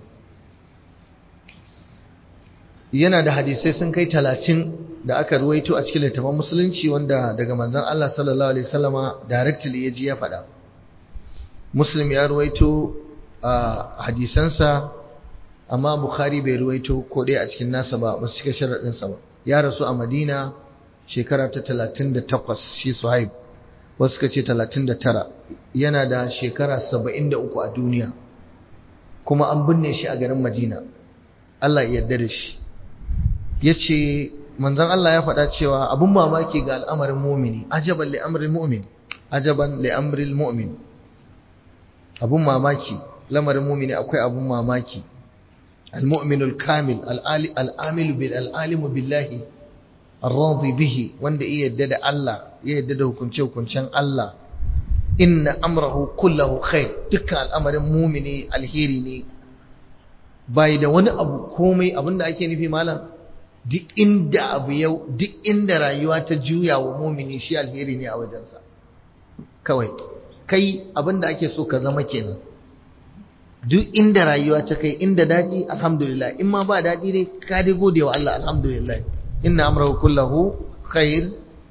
Speaker 1: yana da hadisai sun kai talatin da aka ruwaito a cikin littafin musulunci wanda daga manzon Allah sallallahu alaihi wasallama directly ya ji ya faɗa Muslim ya ruwaito a hadisansa amma Bukhari bai ruwaito ko dai a cikin nasa ba ba su cika sharaɗinsa ba ya rasu a Madina shekara ta 38 shi Suhaib wasu suka ce 39 yana da shekara 73 a duniya kuma an binne shi a garin Madina Allah ya yarda da shi yace manzon Allah ya faɗa cewa abun mamaki ga al'amarin mu'mini ajaban li amril mu'min ajaban li amril mu'min abun mamaki lamarin mu'mini akwai abun mamaki المؤمن الكامل العامل بالعالم بالله الراضي به wanda iya yadda da Allah ya yadda da hukunce hukuncen Allah inna amrahu kullahu khair dukkan al'amarin mumini alheri ne bai da wani abu komai abinda ake nufi malam duk inda abu yau duk inda rayuwa ta juya wa mumini shi alheri ne a wajensa kawai kai abinda ake so ka zama kenan duk inda rayuwa ta kai inda daɗi alhamdulillah in ma ba daɗi ne ka dai gode wa Allah alhamdulillah inna amrahu kullahu khair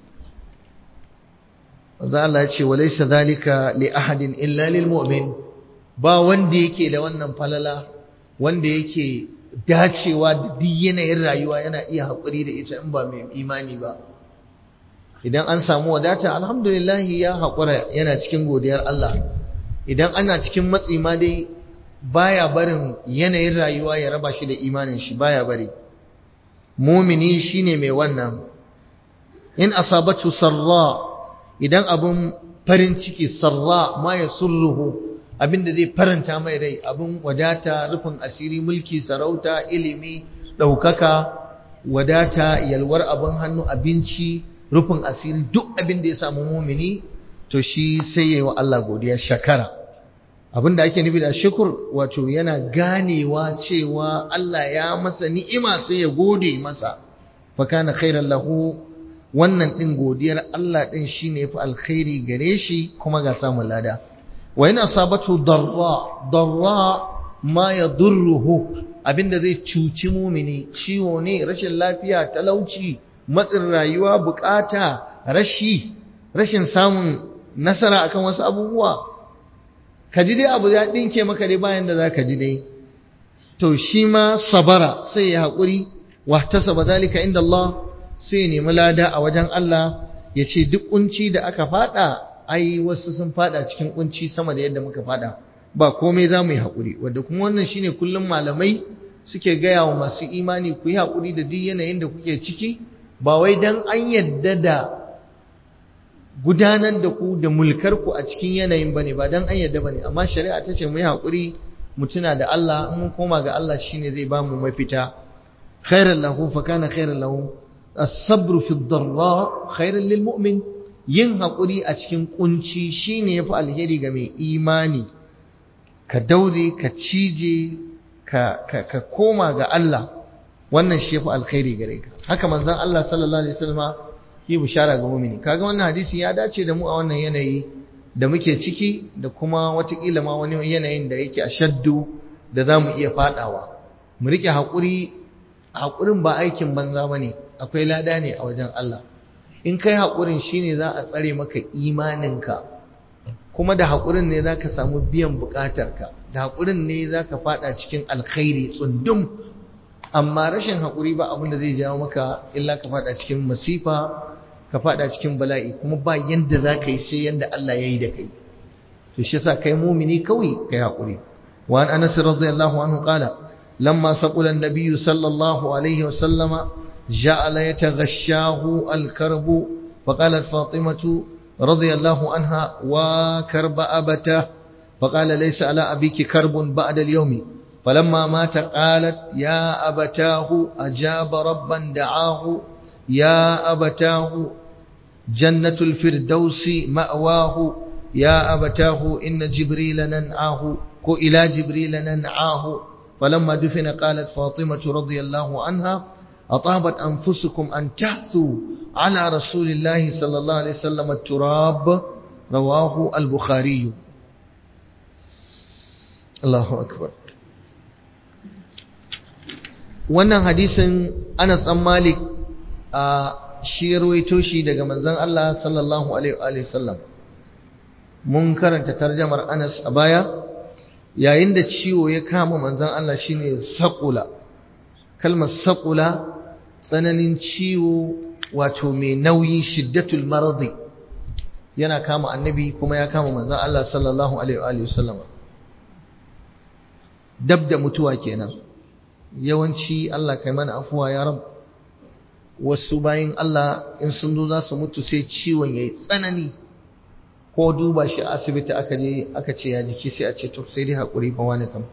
Speaker 1: wanda Allah ya ce wa laysa zalika li ahadin illa lil mu'min ba wanda yake da wannan falala wanda yake dacewa da duk yanayin rayuwa yana iya haƙuri da ita in ba mai imani ba idan an samu wadata alhamdulillah ya haƙura yana cikin godiyar Allah idan ana cikin matsi ma dai baya barin yanayin rayuwa ya raba shi da imanin shi baya bari mumini shine mai wannan in asabatu sarra idan abun farin ciki sarra ma ya surruhu abinda zai faranta mai rai abun wadata rufin asiri mulki sarauta ilimi ɗaukaka wadata yalwar abin hannu abinci rufin asiri duk abin da ya samu mumini to shi sai yayi wa Allah godiya shakara abin da ake nufi da shukur wato yana ganewa cewa Allah ya masa ni'ima sai ya gode masa fa kana khairan lahu wannan din godiyar Allah din shine yafi alkhairi gare shi kuma ga samun lada wa yana sabatu darra darra ma yadurruhu abinda zai cuci mumini ciwo ne rashin lafiya talauci matsin rayuwa bukata rashi rashin samun nasara akan wasu abubuwa ka ji dai abu ya ɗinke maka dai bayan da za ka ji dai to shi ma sabara sai ya haƙuri wahtasaba zalika inda Allah sai ya nemi lada a wajen Allah ya ce duk kunci da aka fada ai wasu sun fada cikin kunci sama da yadda muka fada ba komai za mu yi haƙuri wadda kuma wannan shine kullum malamai suke gaya wa masu imani ku yi haƙuri da duk yanayin da kuke ciki ba wai dan an yadda da gudanar da ku da mulkar ku a cikin yanayin bane ba dan an yadda bane amma shari'a ta ce mu yi haƙuri mu tuna da Allah in mun koma ga Allah shine zai ba mu mafita khairan lahu fa kana khairan lahu as-sabru fi ad-dharra khairan lil mu'min yin haƙuri a cikin kunci shine yafi alheri ga mai imani ka daure ka cije ka ka, ka koma ga Allah wannan shi yafi alkhairi gare ka haka manzon Allah sallallahu alaihi wasallam yi bishara ga mu'mini kaga wannan hadisi ya dace da mu a wannan yanayi da muke ciki da kuma watakila ma wani yanayin da yake a shaddu da za mu iya fadawa mu rike haƙuri haƙurin ba aikin banza ba ne akwai lada ne a wajen Allah in kai haƙurin shine za a tsare maka imaninka kuma da haƙurin ne za ka samu biyan buƙatarka da haƙurin ne za ka fada cikin alkhairi tsundum amma rashin haƙuri ba abin da zai jawo maka illa ka fada cikin masifa ka fada cikin bala'i kuma ba yanda za ka yi sai yanda Allah ya yi da kai to shi yasa kai mumini kawai kai haƙuri wa an anas radiyallahu anhu qala lamma saqula an-nabiy sallallahu alaihi wa sallama ja'ala yataghashahu al-karbu فقالت فاطمة رضي الله عنها وكرب أبته فقال ليس على أبيك كرب بعد اليوم فلما مات قالت يا أبتاه أجاب ربا دعاه يا أبتاه جنة الفردوس مأواه يا أبتاه إن جبريل ننعاه إلى جبريل ننعاه فلما دفن قالت فاطمة رضي الله عنها أطابت أنفسكم أن تحثوا على رسول الله صلى الله عليه وسلم التراب رواه البخاري الله أكبر wannan hadisin Anas ɗan Malik a shi ruwaito shi daga manzon Allah sallallahu alaihi wa sallam mun karanta tarjamar Anas a baya yayin da ciwo ya kama manzon Allah shine saqula kalmar saqula tsananin ciwo wato mai nauyi shiddatul maradi yana kama annabi kuma ya kama manzon Allah sallallahu alaihi wa sallam dab da mutuwa kenan yawanci Allah kai mana afuwa ya rab wasu bayan Allah in sun zo za su mutu sai ciwon yayi tsanani ko duba shi a asibiti aka je aka ce ya jiki sai a ce to sai dai hakuri fa wani kam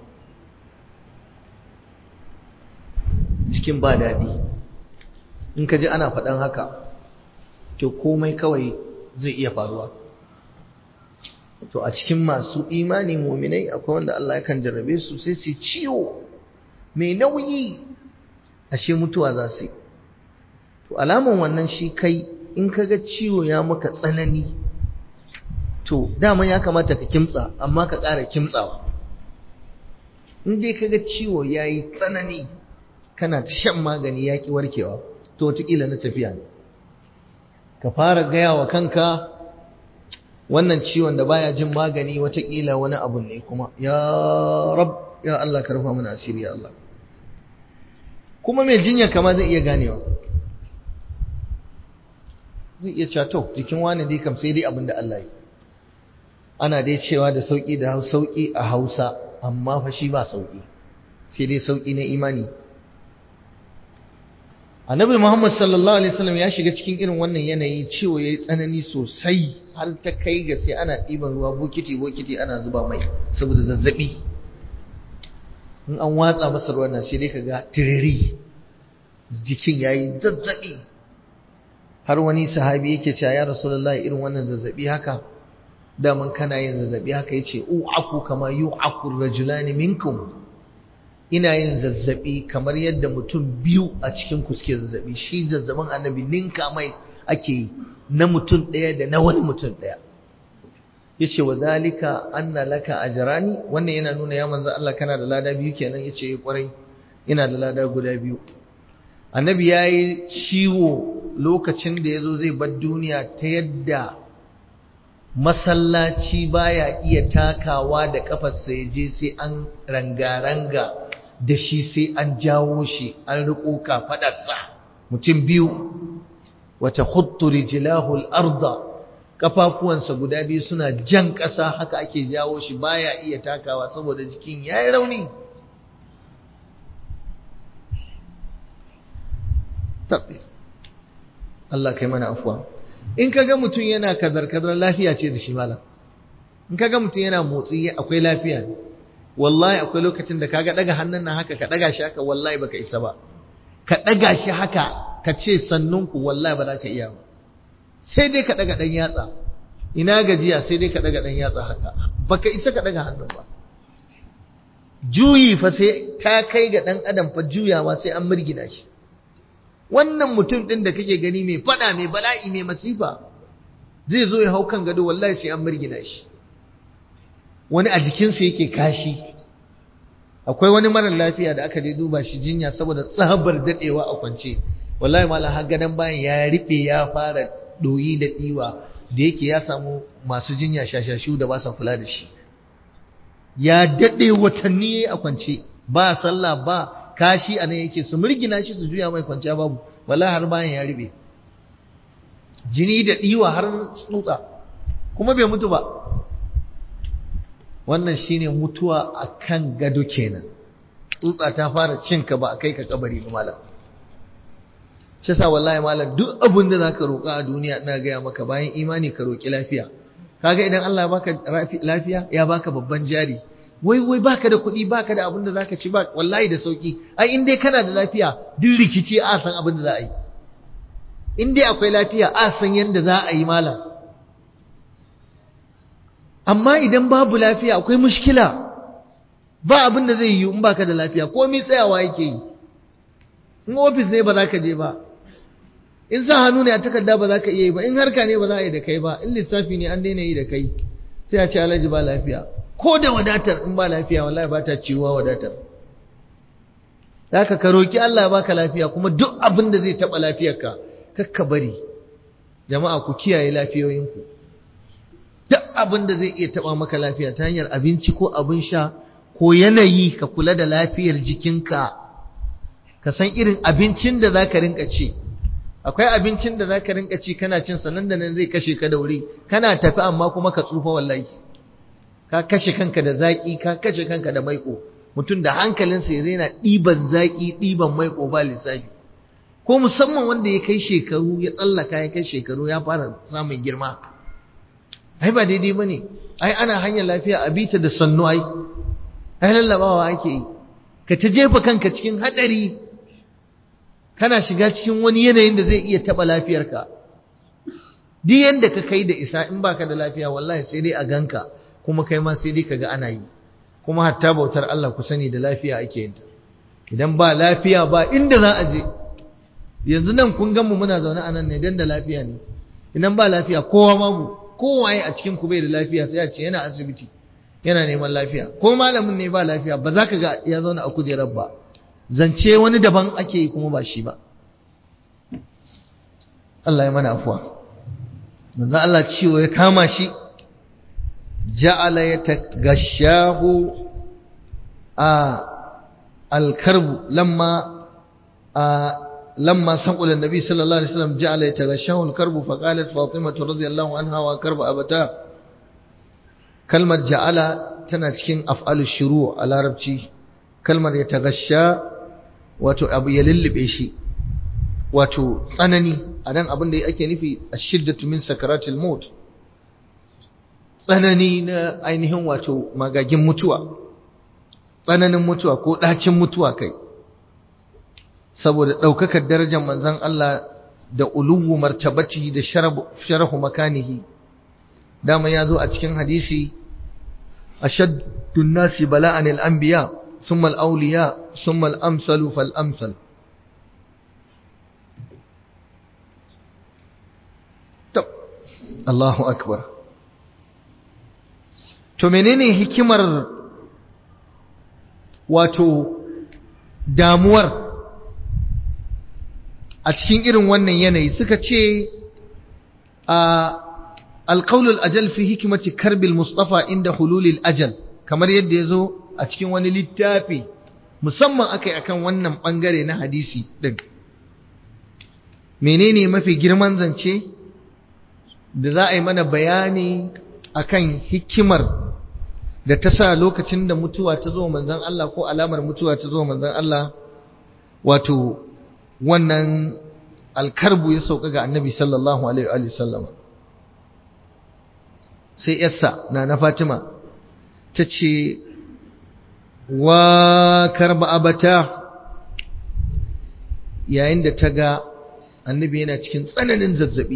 Speaker 1: jikin ba daɗi in ka ji ana faɗan haka to komai kawai zai iya faruwa to a cikin masu imani muminai akwai wanda Allah yakan jarrabe su sai su ciwo mai nauyi ashe mutuwa za su yi to alaman wannan shi kai in kaga ciwo ya maka tsanani to dama ya kamata ka kimtsa amma ka ƙara kimtsawa in dai kaga ciwo ya yi tsanani kana ta shan magani ya ƙi warkewa to wataƙila na tafiya ne ka fara gaya wa kanka wannan ciwon da baya jin magani wataƙila wani abu ne kuma ya rab ya Allah ka rufa mana asiri ya Allah kuma mai jinya kama zai iya ganewa zai iya cewa to jikin wani dai kam sai dai abin da Allah yi ana dai cewa da sauki da sauki a Hausa amma fa shi ba sauki sai dai sauki na imani Annabi Muhammad sallallahu alaihi wasallam ya shiga cikin irin wannan yanayi ciwo yayi tsanani sosai har ta kai ga sai ana ɗiban ruwa bokiti bokiti ana zuba mai saboda zazzabi in an watsa masa ruwan nan sai dai kaga tiriri jikin yayi zazzabi har wani sahabi yake cewa ya rasulullahi irin wannan zazzabi haka daman kana yin zazzabi haka yace u'aku kama yu'aku rajulani minkum ina yin zazzabi kamar yadda mutum biyu a cikin ku suke zazzabi shi zazzabin annabi ninka mai ake yi na mutum ɗaya da na wani mutum ɗaya yace wa zalika anna laka ajrani wannan yana nuna ya manzo Allah kana da lada biyu kenan yace kwarai ina da lada guda biyu annabi yayi ciwo lokacin da yazo zai bar duniya ta yadda masallaci baya iya takawa da kafarsa ya je sai an ranga-ranga da shi sai an jawo shi an riko kafadarsa mutum biyu wata khuttu rijlahu al-arda kafafuwansa guda biyu suna jan ƙasa haka ake jawo shi baya iya takawa saboda jikin ya yi rauni Allah kai mana afuwa in ka ga mutum yana kazar-kazar lafiya ce da shi malam in ka ga mutum yana motsi akwai lafiya ne wallahi akwai lokacin da kaga daga hannun nan haka ka daga shi haka wallahi baka isa ba ka daga shi haka ka ce sannunku wallahi ba za ka iya ba sai dai ka daga dan yatsa ina gajiya sai dai ka daga dan yatsa haka baka isa ka daga hannun ba juyi fa sai ta kai ga dan adam fa juyawa sai an murgina shi wannan mutum din da kake gani mai fada mai bala'i mai masifa zai zo ya hau kan gado wallahi sai an murgina shi wani a jikinsa yake kashi akwai wani marar lafiya da aka je duba shi jinya saboda tsabar dadewa a kwance wallahi malam har gadan bayan ya riɓe ya fara doyi da diwa da yake ya samu masu jinya shashashu da ba sa kula da shi ya dade watanni a kwance ba sallah ba kashi anan yake su murgina shi su juya mai kwanciya babu wallahi har bayan ya riɓe jini da diwa har tsutsa kuma bai mutu ba wannan shine mutuwa akan gado kenan tsutsa ta fara cinka ba a kai ka kabari ba malam shi sa wallahi malam duk abin da zaka roƙa a duniya ina gaya maka bayan imani ka roƙi lafiya kaga idan Allah ya baka lafiya ya baka babban jari wai wai baka da kuɗi baka da abin da zaka ci ba wallahi da sauki ai in dai kana da lafiya duk rikici a san abin da za a yi in dai akwai lafiya a san yadda za a yi malam amma idan babu lafiya akwai mushkila ba abin da zai yi in baka da lafiya komai tsayawa yake yi in ofis ne ba za ka je ba in sa hannu ne a takarda ba za ka iya yi ba in harka ne ba za a yi da kai ba in lissafi ne an daina yi da kai sai a ce alhaji ba lafiya ko da wadatar in ba lafiya wallahi ba ta ciwuwa wadatar zaka ka roki Allah ya baka lafiya kuma duk abin da zai taba lafiyarka kakka bari jama'a ku kiyaye lafiyoyinku duk abin da zai iya taba maka lafiya ta hanyar abinci ko abin sha ko yanayi ka kula da lafiyar jikinka ka san irin abincin da za ka rinka ci akwai abincin da za ka rinka ci kana cin sanan da nan zai kashe ka da wuri kana tafi amma kuma ka tsufa wallahi ka kashe kanka da zaƙi ka kashe kanka da maiko mutum da hankalinsa ya zaina ɗiban zaƙi ɗiban maiko ba lissafi ko musamman wanda ya kai shekaru ya tsallaka ya kai shekaru ya fara samun girma ai ba daidai ba ne ai ana hanyar lafiya a bita da sannu ai ai lallabawa ake yi ka ta jefa kanka cikin haɗari kana shiga cikin wani yanayin da zai iya taɓa lafiyarka duk yanda ka kai da isa in baka da lafiya wallahi sai dai a ganka kuma kai ma sai dai ka ga ana yi kuma hatta bautar Allah ku sani da lafiya ake yin ta idan ba lafiya ba inda za a je yanzu nan kun gan mu muna zaune a nan ne dan da lafiya ne idan ba lafiya kowa babu kowaye a cikin ku bai da lafiya sai a ce yana asibiti yana neman lafiya ko malamin ne ba lafiya ba za ka ga ya zauna a kujerar ba zance wani daban ake yi kuma ba shi ba Allah ya mana afuwa manzo Allah ciwo ya kama shi ja'ala yatagashahu a alkarbu lamma a لما سقل النبي صلى الله عليه وسلم جعل يتغشاه الكرب فقالت فاطمة رضي الله عنها وكرب أبتاه كلمة جعل تنتكين أفعال الشروع على ربتي كلمة يتغشى wato abu ya lullube shi wato tsanani a nan abin da ake nufi a shiddatu min sakaratul maut tsanani na ainihin wato magagin mutuwa tsananin mutuwa ko ɗacin mutuwa kai saboda ɗaukakar darajar manzon Allah da uluwu martabati da sharahu makanihi dama ya zo a cikin hadisi ashaddun nasi bala'an al-anbiya ثم الأولياء ثم الأمثل فالأمثل طب الله أكبر to menene hikimar wato damuwar a cikin irin wannan yanayi suka ce a alƙaulul ajal fi hikimati karbil mustafa inda hululil ajal kamar yadda ya zo a cikin wani littafi musamman aka yi akan wannan ɓangare na hadisi ɗin menene mafi girman zance da za a yi mana bayani akan hikimar da ta sa lokacin da mutuwa ta zo manzon Allah ko alamar mutuwa ta zo manzon Allah wato wannan alkarbu ya sauka ga annabi sallallahu alaihi wa sallam sai yarsa na na Fatima ta ce wa karba abata yayin da ta ga annabi yana cikin tsananin zazzabi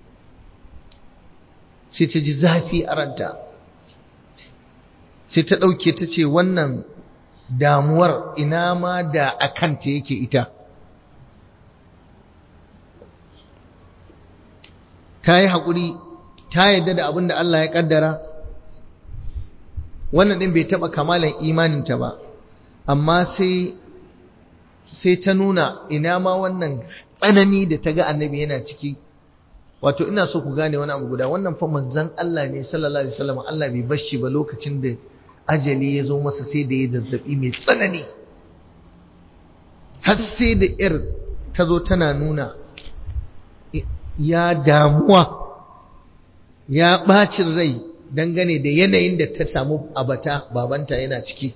Speaker 1: sai ta ji zafi a ranta sai ta ɗauke ta ce wannan damuwar ina ma da a kanta yake ita ta yi haƙuri ta yadda da abin da Allah ya ƙaddara wannan ɗin bai taɓa kamalan imaninta ba amma sai sai ta nuna ina ma wannan tsanani da ta ga annabi yana ciki wato ina so ku gane wani abu guda wannan fa manzon Allah ne sallallahu alaihi wasallam Allah bai bashi ba lokacin da ajali ya zo masa sai da ya zazzabi mai tsanani har sai da ir ta zo tana nuna ya damuwa ya ɓacin rai dangane da yanayin da ta samu abata babanta yana ciki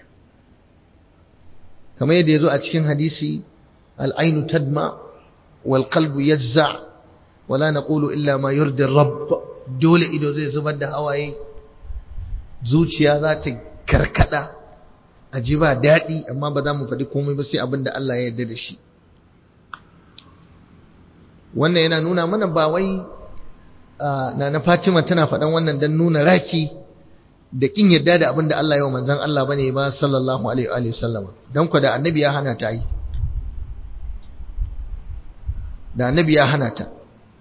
Speaker 1: kamar yadda ya zo a cikin hadisi al'ainu tadma wal qalbu yajza wala naqulu illa ma yurdi rabb dole ido zai zubar da hawaye zuciya za ta karkada a ji ba daɗi amma ba za mu faɗi komai ba sai abin da Allah ya yarda da shi wannan yana nuna mana ba wai na na Fatima tana faɗan wannan don nuna raki da kin yarda da abin da Allah ya wa manzon Allah bane ba sallallahu alaihi wa sallam dan ku da annabi ya hana ta yi da annabi ya hana ta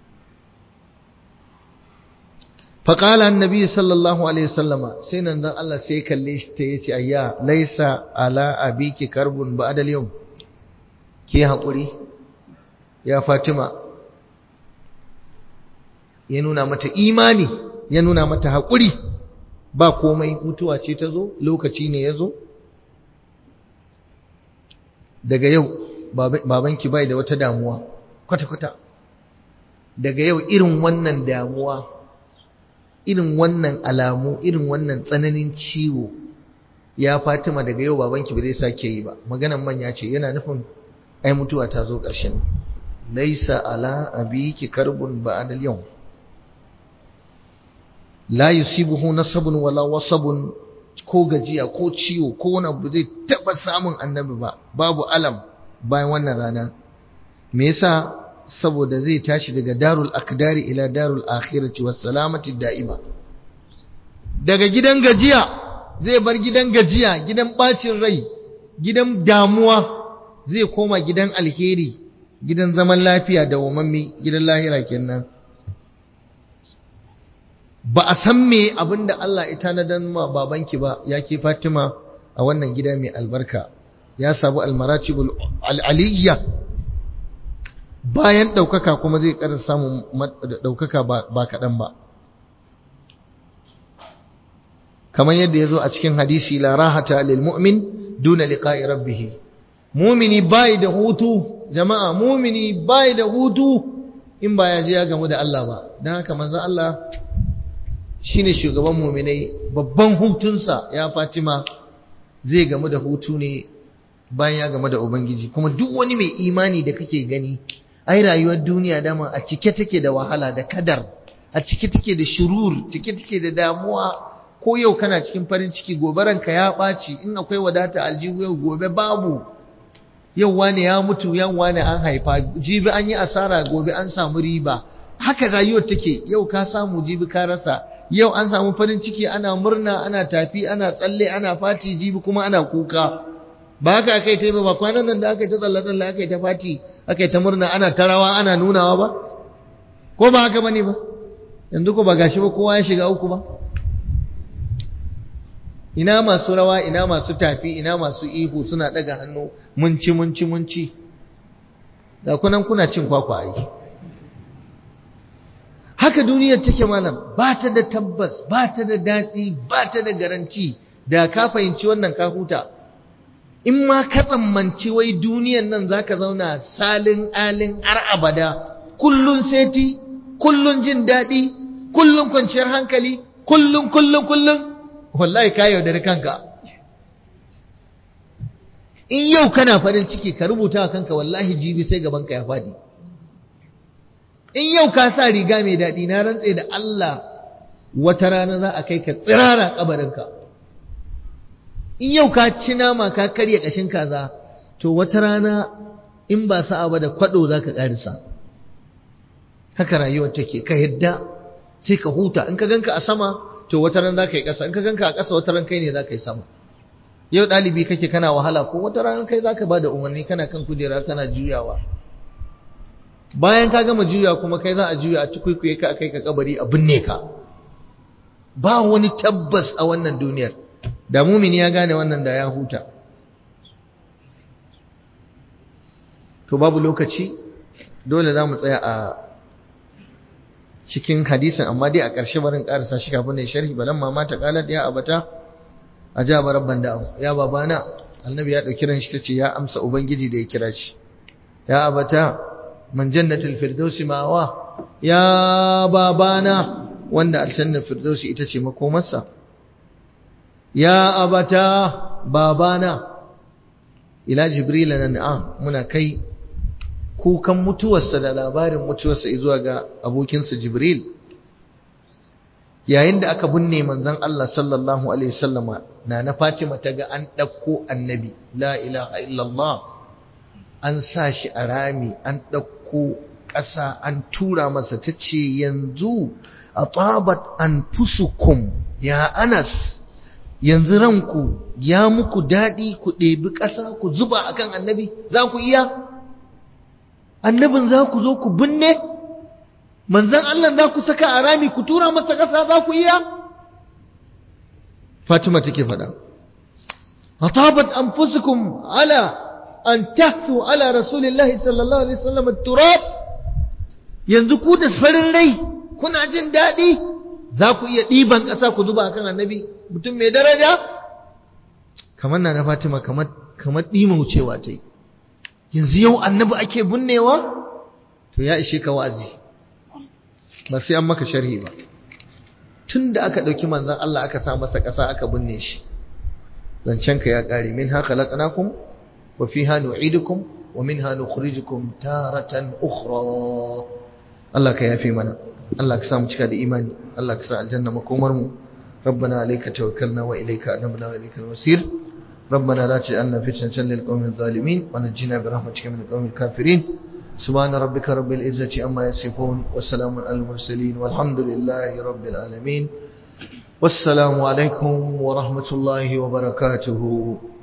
Speaker 1: فقال النبي صلى الله عليه وسلم سينن دان الله sai kalle shi ta yace ayya laisa ala abiki karbun ba'da al-yawm ki hakuri ya Fatima ya nuna mata imani ya nuna mata hakuri ba komai mutuwa ce ta zo lokaci ne ya zo daga yau babanki bai da wata damuwa kwata-kwata daga yau irin wannan damuwa irin wannan alamu irin wannan tsananin ciwo ya fatima daga yau babanki ba zai sake yi ba maganan manya ce yana nufin ai mutuwa ta zo ƙarshen laisa ala abiki karbun ba'da al-yawm la yusibuhu nasabun wala wasabun ko gajiya ko ciwo ko wani abu zai taba samun annabi ba babu alam bayan wannan rana me yasa saboda zai tashi daga darul akdari ila darul akhirati was salamati da'ima daga gidan gajiya zai bar gidan gajiya gidan bacin rai gidan damuwa zai koma gidan alheri gidan zaman lafiya da wamammi gidan lahira kenan ba a san me abinda Allah ya tanadar ma babanki ba yake Fatima a wannan gida mai albarka ya sabu almaratibul aliyya bayan ɗaukaka kuma zai ƙara samun ɗaukaka ba kaɗan ba kamar yadda ya zo a cikin hadisi la rahata lil mu'min duna liqa'i rabbih mumini bai da hutu jama'a mumini bai da hutu in ba ya je ya gamu da Allah ba dan haka manzon Allah shine shugaban muminai babban hutunsa ya Fatima zai gamu da hutu ne bayan ya gamu da ubangiji kuma duk wani mai imani da kake gani ai rayuwar duniya dama a cike take da wahala da kadar a cike take da shurur cike take da damuwa ko yau kana cikin farin ciki gobe ranka ya ɓaci in akwai wadata aljihu yau gobe babu yau wani ya mutu yan wani an haifa jibi an yi asara gobe an samu riba haka rayuwar take yau ka samu jibi ka rasa yau an samu farin ciki ana murna ana tafi ana tsalle ana fati jibi kuma ana kuka ba haka aka yi ta ba kwanan nan da aka yi ta tsalle-tsalle aka yi ta fati aka yi ta murna ana ta rawa ana nunawa ba ko ba haka bane ba yanzu ko ba gashi ba kowa ya shiga uku ba ina masu rawa ina masu tafi ina masu ihu suna daga hannu munci munci munci da kunan kuna cin kwakwa ai haka duniyar take malam ba ta da tabbas ba ta da daɗi ba ta da garanti da ka fahimci wannan ka huta in ma ka tsammanci wai duniyan nan zaka zauna salin alin har abada kullun seti kullun jin daɗi kullun kwanciyar hankali kullun kullun kullun wallahi ka yaudari kanka in yau kana farin ciki ka rubuta kanka wallahi jibi sai gabanka ya faɗi in yau ka sa riga mai daɗi na rantse da Allah wata rana za a kai ka tsirara kabarinka in yau ka ci nama ka karya ƙashin kaza to wata rana in ba sa'a ba da kwaɗo za ka ƙarisa haka rayuwar take ka yadda sai ka huta in ka ganka a sama to wata ran za ka yi ƙasa in ka ganka a ƙasa wata ran kai ne za ka yi sama yau ɗalibi kake kana wahala ko wata ran kai za ka ba da umarni kana kan kujera kana juyawa bayan ka gama juya kuma kai za a juya a tukwikwiye ka a kai ka kabari a binne ka ba wani tabbas a wannan duniyar da mumini ya gane wannan da ya huta to babu lokaci dole za mu tsaya a cikin hadisin amma dai a ƙarshe barin ƙarasa shi kafin ne sharhi balan mama ta kalat ya abata a ja rabban da ya babana annabi ya ɗauki ran shi ta ce ya amsa ubangiji da ya kira shi ya abata man jannatul firdausi mawa ya babana wanda aljannar firdausi ita ce makomarsa ya abata babana ila jibril na na'am muna kai kukan mutuwarsa da labarin mutuwarsa zuwa ga abokinsa jibril yayin da aka binne manzon Allah sallallahu alaihi wasallama na na Fatima ta ga an ɗauko annabi la ilaha illallah an sa shi a rami an ɗauko ƙasa an tura masa ta ce yanzu a tsabat an fusukum ya anas yanzu ranku ya muku daɗi ku ɗebi ƙasa ku zuba akan annabi za ku iya annabin za ku zo ku binne manzan Allah za ku saka a rami ku tura masa ƙasa za ku iya fatima take faɗa a tsabat an fusukum ala an tahsu ala rasulillahi sallallahu alaihi wasallam turab yanzu ku da farin rai kuna jin daɗi za ku iya ɗiban ƙasa ku zuba akan annabi mutum mai daraja kamar na na fatima kamar kamar ɗima wucewa ta yi yanzu yau annabi ake binnewa to ya ishe ka wa'azi ba sai an maka sharhi ba tun da aka ɗauki manzan Allah aka sa masa ƙasa aka binne shi zancen ka ya ƙare min haka laƙanakun wa fi hannu idukum wa min hannu khurijukum taratan ukhra Allah ka yafe mana Allah ka sa mu cika da imani Allah ka sa aljanna makomar mu ربنا عليك توكلنا وإليك أنبنا وإليك المصير ربنا لا تجعلنا فتنة للقوم الظالمين ونجنا برحمتك من القوم الكافرين سبحان ربك رب العزة أما يصفون والسلام على المرسلين والحمد لله رب العالمين والسلام عليكم ورحمة الله وبركاته